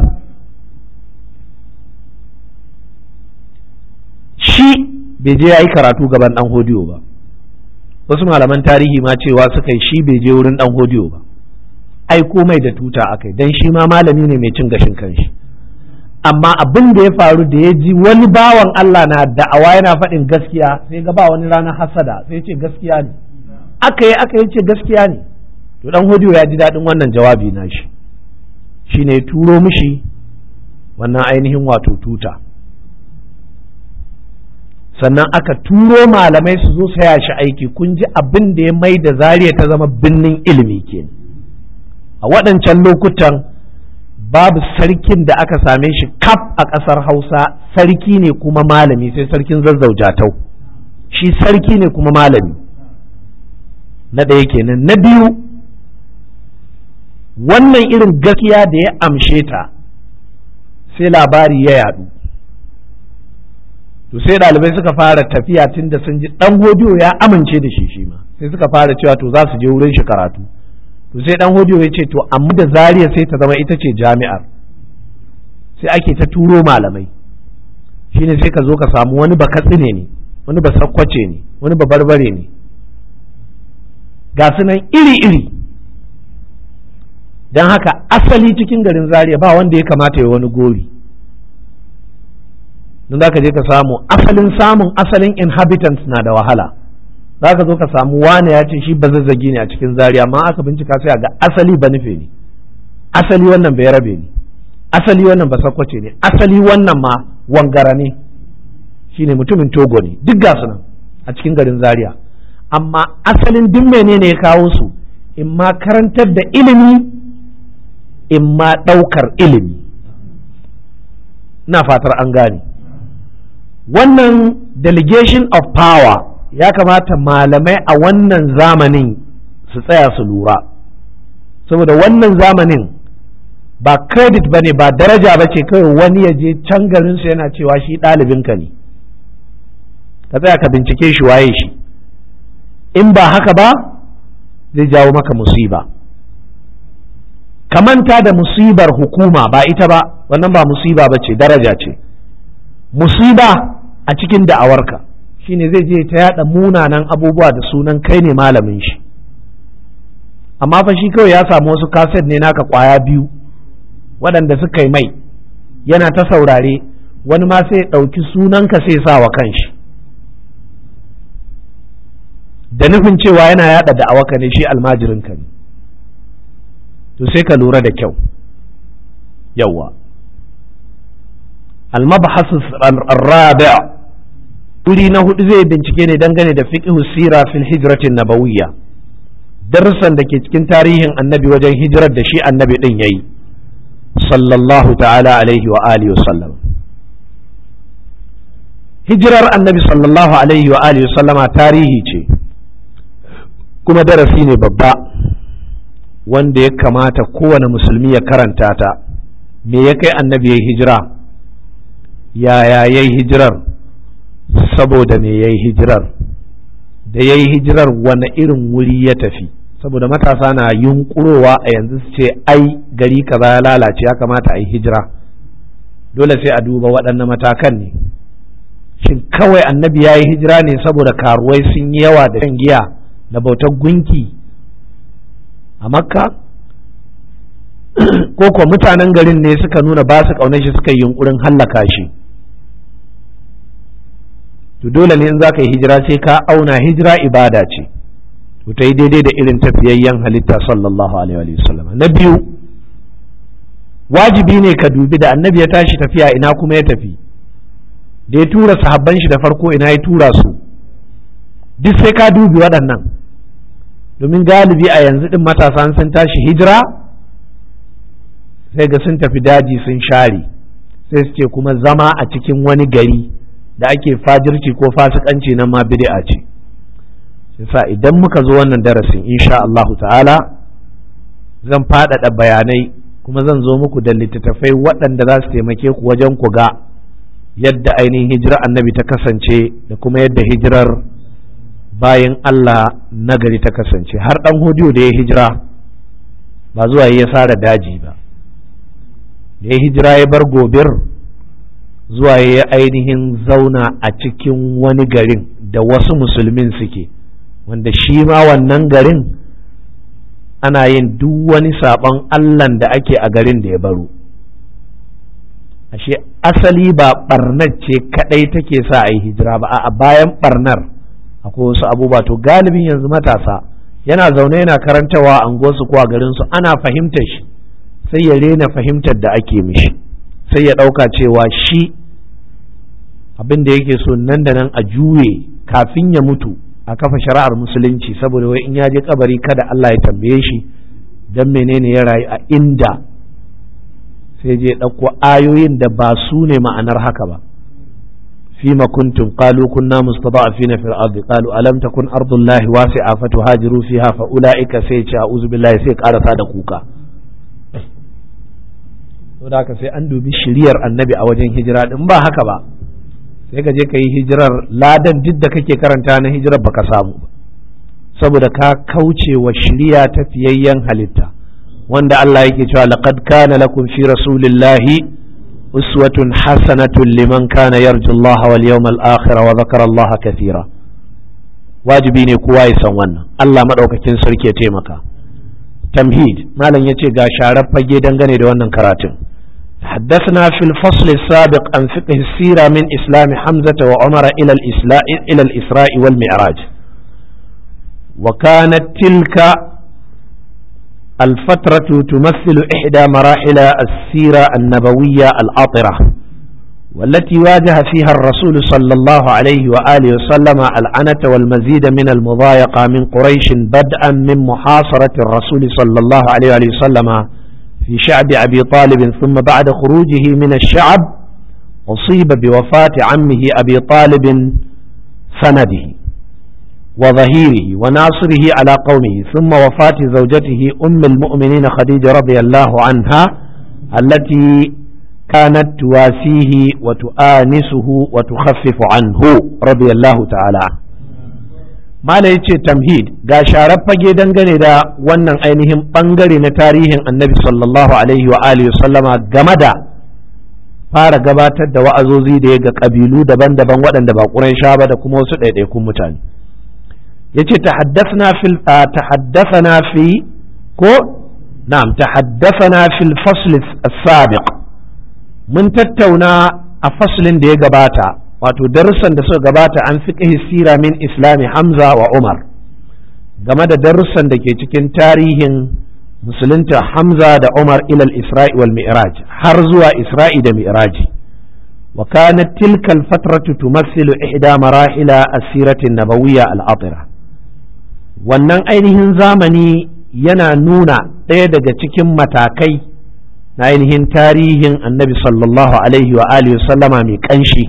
shi bai je ya yi karatu gaban ɗan hodiyo ba wasu malaman tarihi ma cewa suka yi shi bai je wurin ɗan hodiyo ba ai komai da tuta akai dan shi ma malami ne mai cin gashin kanshi amma abin da ya faru da ya ji wani bawan Allah na da'awa yana faɗin gaskiya sai ga ba wani ranar hasada sai ce gaskiya ne aka yi aka yi ce gaskiya ne to dan hodiyo ya ji daɗin wannan jawabi na shi shi ne turo mishi wannan ainihin wato tuta sannan aka turo malamai su zo saya shi aiki kun ji abin da ya mai da zariya ta zama binnin ilimi kenan a waɗancan lokutan babu sarkin da aka same shi kaf a ƙasar hausa sarki ne kuma malami sai sarkin zazzaujatau shi sarki ne kuma malami na ɗaya kenan na biyu wannan irin gaskiya da ya amshe ta sai labari ya yadu to sai ɗalibai suka fara tafiya tun da sun ji ɗan hodiyo ya amince da shi shi ma sai suka fara cewa to za su je wurin shi karatu to sai dan hodiyo ya ce to amma da zariya sai ta zama ita ce jami'ar sai ake ta turo malamai shine sai ka zo ka samu wani ba katsine ne wani ba sakkwace ne wani ba barbare ne ga su nan iri-iri don haka asali cikin garin zariya ba wanda ya kamata ya wani gori don za ka je ka samu asalin samun asalin inhabitants na da wahala za ka zo ka samu wane ya ce shi ba zazzagi ne a cikin zaria amma aka bincika sai a ga asali ba nufe ne asali wannan bai rabe ne asali wannan ba sakwace ne asali wannan ma wangara ne shine mutumin togo ne duk ga su nan a cikin garin zaria amma asalin duk menene ya kawo su in ma karantar da ilimi in ma ɗaukar ilimi na fatar an gane wannan delegation of power ya kamata malamai a wannan zamanin su tsaya su lura saboda wannan zamanin ba credit ba ne ba daraja ba ce kawai wani ya je can garinsu yana cewa shi ɗalibinka ne ka tsaya ka bincike shi waye shi in ba haka ba zai jawo maka musiba ka manta da musibar hukuma ba ita ba wannan ba musiba ba ce daraja ce musiba a cikin da'awarka shine zai je ta yada munanan abubuwa da sunan kai ne malamin shi amma fa shi kawai ya samu wasu kaset ne naka kwaya biyu waɗanda suka yi mai yana ta saurare wani ma sai ɗauki sunanka sai sa wa kanshi da nufin cewa yana yada da'awaka ne shi almajirinka ne to sai ka lura da kyau yawa almabhasu rabi' wuri na hudu zai bincike ne dangane da fiqh sira fil hijratin nabawiyya darussan da ke cikin tarihin annabi wajen hijirar da shi annabi din yayi sallallahu ta'ala alaihi wa alihi wa sallam hijirar annabi sallallahu alaihi wa alihi wa sallama tarihi ce kuma darasi ne babba wanda ya kamata kowane musulmi ya karanta ta me ya kai annabi ya hijira yaya ya yi hijirar saboda me ya yi hijirar da ya yi hijirar wani irin wuri ya tafi saboda matasa na yunkurowa a yanzu su ce ai gari kaza ya lalace ya kamata a yi hijira dole sai a duba waɗannan matakan ne shin kawai annabi ya yi hijira ne saboda karuwai sun yi yawa da shan giya da bautar gunki a makka ko kuwa mutanen garin ne suka nuna ba su ƙaunar shi suka yi yunkurin hallaka shi to dole ne in za ka yi hijira sai ka auna hijira ibada ce to ta yi daidai da irin tafiyayyen halitta sallallahu alaihi wa sallam na biyu wajibi ne ka dubi da annabi ya tashi tafiya ina kuma ya tafi da ya tura sahabban shi da farko ina ya tura su duk sai ka dubi waɗannan domin galibi a yanzu ɗin matasa sun tashi hijira sai ga sun tafi daji sun share sai su ce kuma zama a cikin wani gari da ake fajirci ko fasikanci nan ma bid'a ce yasa idan muka zo wannan darasin insha Allah ta'ala zan faɗaɗa bayanai kuma zan zo muku da littattafai waɗanda za su taimake ku wajen ku ga yadda ainihin hijirar annabi ta kasance da kuma yadda hijirar bayan Allah nagari ta kasance har ɗan hodiyo da ya hijira ba zuwa ya sara daji ba da ya hijira ya bar gobir zuwa ya ainihin zauna a cikin wani garin da wasu musulmin suke wanda shi ma wannan garin ana yin duk wani saɓon Allahn da ake a garin da ya baro ashe asali ba ɓarnar ce kaɗai take sa a yi hijira ba a bayan ɓarnar akwai wasu abubuwa to galibin yanzu matasa yana zaune yana karantawa a unguwarsu ko a garinsu ana fahimtar shi sai ya rena fahimtar da ake mishi sai ya ɗauka cewa shi abin da yake so nan da nan a juye kafin ya mutu a kafa shari'ar musulunci saboda wai in ya je kabari kada Allah ya tambaye shi dan menene ya rayu a inda sai je ɗauko ayoyin da ba su ne ma'anar haka ba فيما كنتم قالوا كنا مستضعفين في الأرض قالوا ألم تكن أرض الله واسعة فتهاجروا فيها فأولئك سيجا أعوذ بالله سيك على صادقوكا saboda haka sai an dubi shiriyar annabi a wajen hijira in ba haka ba sai ka je ka yi hijirar ladan duk da kake karanta na hijirar baka samu ba saboda ka kauce wa shiriya ta fiyayyen halitta wanda Allah yake cewa laqad kana lakum fi rasulillahi أسوة حسنة لمن كان يرجو الله واليوم الآخر وذكر الله كثيرا wajibi ne kowa ya san wannan Allah maɗaukakin sarki ya taimaka tamhid malam ya ce ga sharar fage dangane da wannan karatun حدثنا في الفصل السابق عن فقه السيرة من إسلام حمزة وعمر إلى الإسلاء إلى الإسراء والمعراج وكانت تلك الفترة تمثل إحدى مراحل السيرة النبوية العطرة والتي واجه فيها الرسول صلى الله عليه وآله وسلم العنة والمزيد من المضايقة من قريش بدءا من محاصرة الرسول صلى الله عليه وآله وسلم في شعب أبي طالب ثم بعد خروجه من الشعب أصيب بوفاة عمه أبي طالب سنده وظهيره وناصره على قومه ثم وفاة زوجته أم المؤمنين خديجة رضي الله عنها التي كانت تواسيه وتؤانسه وتخفف عنه رضي الله تعالى ما لا يتشي تمهيد ga sharar fage dangane da wannan ainihin bangare na tarihin annabi sallallahu alaihi wa alihi sallama game da fara gabatar da wa'azozi da ya ga ƙabilu daban-daban waɗanda ba ƙurai ba da kuma wasu ɗaiɗaikun mutane yace tahaddathna fil tahaddathana fi ko na'am tahaddathana fil fasl as-sabiq mun tattauna a faslin da ya gabata wato darussan da suka gabata an fiqhi sira min islami hamza wa umar game da darussan da ke cikin tarihin musulunta hamza da umar ilal isra'i wal mi'raj har zuwa isra'i da mi'raji wa kanat tilka al fatratu tumassilu ihda marahila as-sirati an-nabawiyya al-atira wannan ainihin zamani yana nuna ɗaya daga cikin matakai na ainihin tarihin annabi sallallahu alaihi wa alihi sallama mai kanshi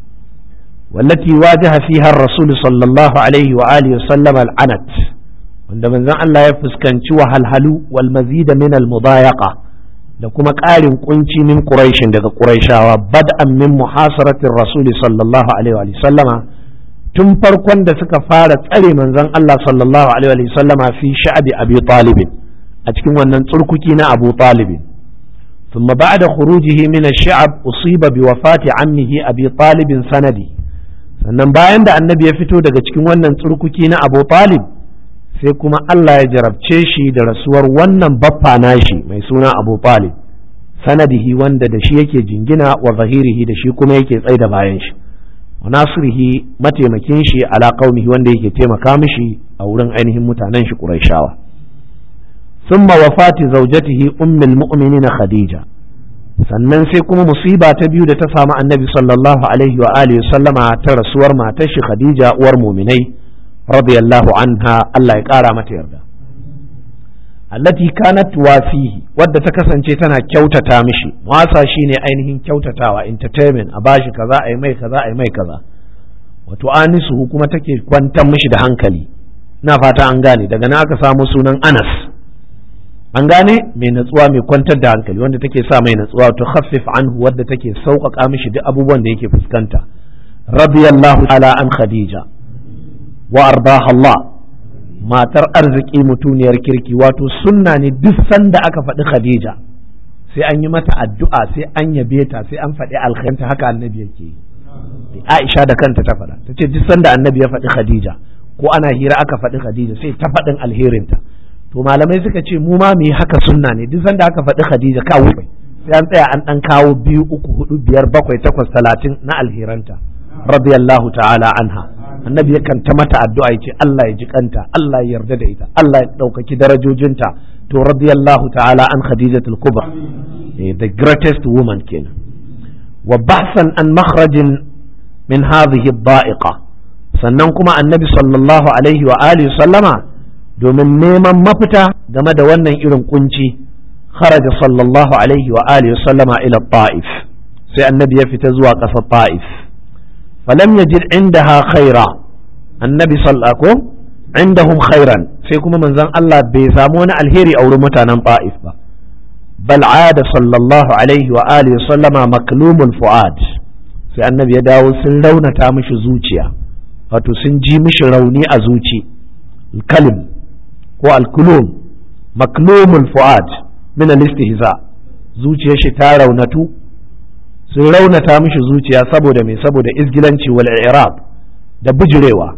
والتي واجه فيها الرسول صلى الله عليه وآله وسلم العنت wanda manzon Allah ya fuskanci wahalhalu wal mazida min al mudayaqa da kuma ƙarin kunci min quraishin daga quraishawa bad'an min muhasaratir rasul sallallahu alaihi wa sallama tun farkon da suka fara tsare manzon Allah sallallahu alaihi wa sallama fi sha'bi abi talib a cikin wannan tsurkuki na abu talib ثم بعد خروجه من الشعب أصيب بوفاة عمه أبي طالب سندي sannan bayan da annabi ya fito daga cikin wannan tsurkuki na abu talib sai kuma Allah ya jarabce shi da rasuwar wannan baffa nashi mai suna abu talib sanadihi wanda da shi yake jingina wa zahirihi da shi kuma yake tsai da bayan shi wa nasirihi mataimakin shi ala qaumihi wanda yake taimaka mishi a wurin ainihin mutanen shi quraishawa thumma wafati zawjatihi ummul mu'minina khadija sannan sai kuma musiba ta biyu da ta samu annabi sallallahu alaihi wa alihi sallama ta rasuwar matar shi khadija uwar muminai radiyallahu anha Allah ya kara mata yarda allati kanat wafihi wadda ta kasance tana kyautata mishi wasa shine ainihin kyautatawa entertainment a bashi kaza ai mai kaza ai mai kaza wato anisu kuma take kwantar mishi da hankali na fata an gane daga nan aka samu sunan Anas an gane mai natsuwa mai kwantar da hankali wanda take sa mai natsuwa to khaffif anhu wadda take sauƙaƙa mishi duk abubuwan da yake fuskanta radiyallahu ala an khadija wa ardaha Allah matar arziki mutuniyar kirki wato sunna ne duk sanda aka faɗi khadija sai an yi mata addu'a sai an yabe ta sai an faɗi alkhanta haka annabi yake yi Aisha da kanta ta faɗa ta ce duk sanda annabi ya faɗi khadija ko ana hira aka faɗi khadija sai ta faɗin alherinta to malamai suka ce mu ma mu yi haka sunna ne duk sanda aka faɗi Khadija kawo sai an tsaya an ɗan kawo biyu uku hudu biyar bakwai takwas talatin na alheranta radiyallahu ta'ala anha annabi yakan ta mata addu'a ya ce Allah ya ji kanta Allah ya yarda da ita Allah ya ɗaukaki darajojinta to radiyallahu ta'ala an Khadijatul Kubra the greatest woman kenan wa bahsan an makhrajin min hadhihi ad-da'iqa sannan kuma annabi sallallahu alaihi wa alihi sallama domin neman mafita game da wannan irin kunci kharaja sallallahu alaihi wa alihi sallama ila ta'if sai annabi ya fita zuwa ƙasar ta'if falam yajid indaha khaira annabi sallallahu indahum khairan sai kuma manzon Allah bai samu wani alheri a wurin mutanen ta'if ba bal ada sallallahu alaihi wa alihi sallama maklumul fuad sai annabi ya dawo sun raunata mishi zuciya wato sun ji mishi rauni a zuci kalim ko alkulum maklumul fu'ad min al-istihza zuciyar shi ta raunatu sun raunata mishi zuciya saboda me saboda izgilanci wal i'rab da bujurewa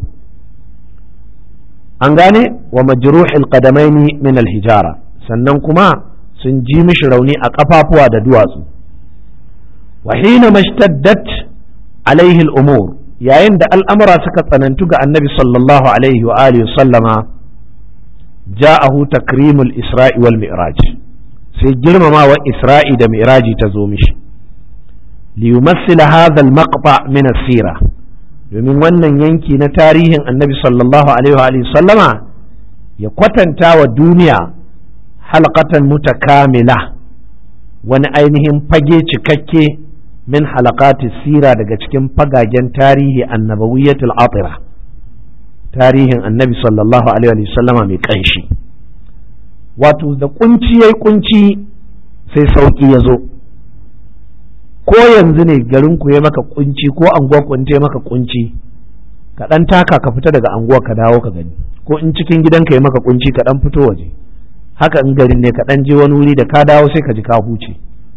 an gane wa majruhil qadamaini min al-hijara sannan kuma sun ji mishi rauni a kafafuwa da duwatsu wa hina mashtaddat alaihi al-umur yayin da al'amura suka tsanantu ga annabi sallallahu alaihi wa alihi sallama ja'ahu takrimul isra'i wal mi'raj sai girmamawa isra'i da mi'raji ta zo mishi liyumassila hadha al maqta min as-sira domin wannan yanki na tarihin annabi sallallahu alaihi wa alihi sallama ya kwatanta wa duniya halqatan mutakamila wani ainihin fage cikakke min halaqati sira daga cikin fagagen tarihi annabawiyatul atira tarihin annabi sallallahu alaihi sallama mai kanshi wato da kunci yayi kunci sai sauki ya zo ko yanzu ne garin ku ya maka kunci ko anguwa ku ta maka kunci ka dan taka ka fita daga anguwa ka dawo ka gani ko in cikin gidanka ya maka kunci ka dan fito waje haka in garin ne ka dan je wani wuri da ka dawo sai ka ji ka huce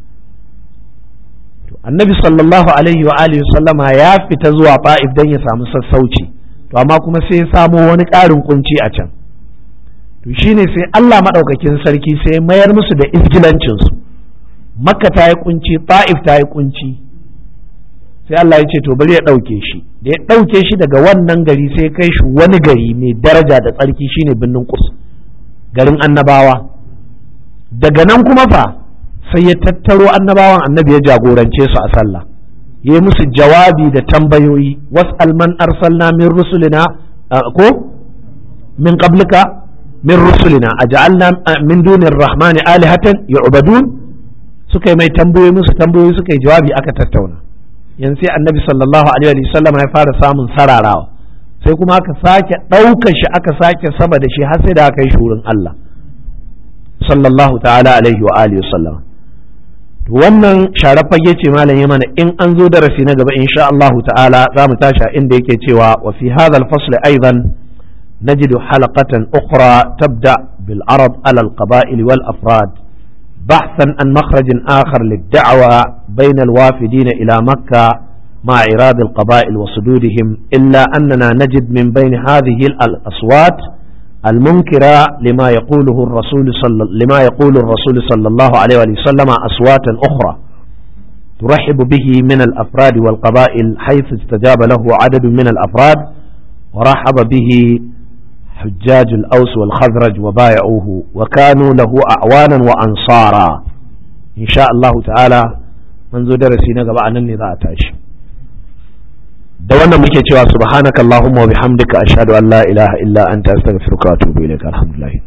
annabi sallallahu alaihi wa alihi sallama ya fita zuwa fa'if dan ya samu sassauci to amma kuma sai ya samo wani ƙarin kunci a can to shine sai Allah maɗaukakin sarki sai mayar musu da izgilancinsu makka ta yi kunci ta'if ta yi kunci sai Allah ya ce to bari ya ɗauke shi da ya ɗauke shi daga wannan gari sai kai shi wani gari mai daraja da tsarki shine birnin kus garin annabawa daga nan kuma fa sai ya tattaro annabawan annabi ya jagorance su a sallah ya yi musu jawabi da tambayoyi was'al man arsalna min rusulina ko min qablika min rusulina aj'alna min dunir rahmani alihatan yu'badun suka yi mai tambayoyi musu tambayoyi suka yi jawabi aka tattauna yanzu sai annabi sallallahu alaihi wa sallam ya fara samun sararawa sai kuma aka sake ɗaukar shi aka sake sama da shi har sai da aka yi shurin Allah sallallahu ta'ala alaihi wa alihi sallam wannan share fage ce malam ya mana in an zo darasi na gaba insha Allah ta'ala za mu tashi inda yake cewa wa fi hadha al-fasl aidan نجد حلقة أخرى تبدأ بالعرض على القبائل والأفراد بحثا عن مخرج آخر للدعوة بين الوافدين إلى مكة مع إراد القبائل وصدودهم إلا أننا نجد من بين هذه الأصوات المنكرة لما يقوله الرسول صلى لما يقول الرسول صلى الله عليه وسلم أصواتا أخرى ترحب به من الأفراد والقبائل حيث استجاب له عدد من الأفراد ورحب به حجاج الأوس والخزرج وبايعوه وكانوا له أعوانا وأنصارا إن شاء الله تعالى منذ درسي نقبع أنني ذا أتاش دوانا مكي سبحانك اللهم وبحمدك أشهد أن لا إله إلا أنت أستغفرك وأتوب إليك الحمد لله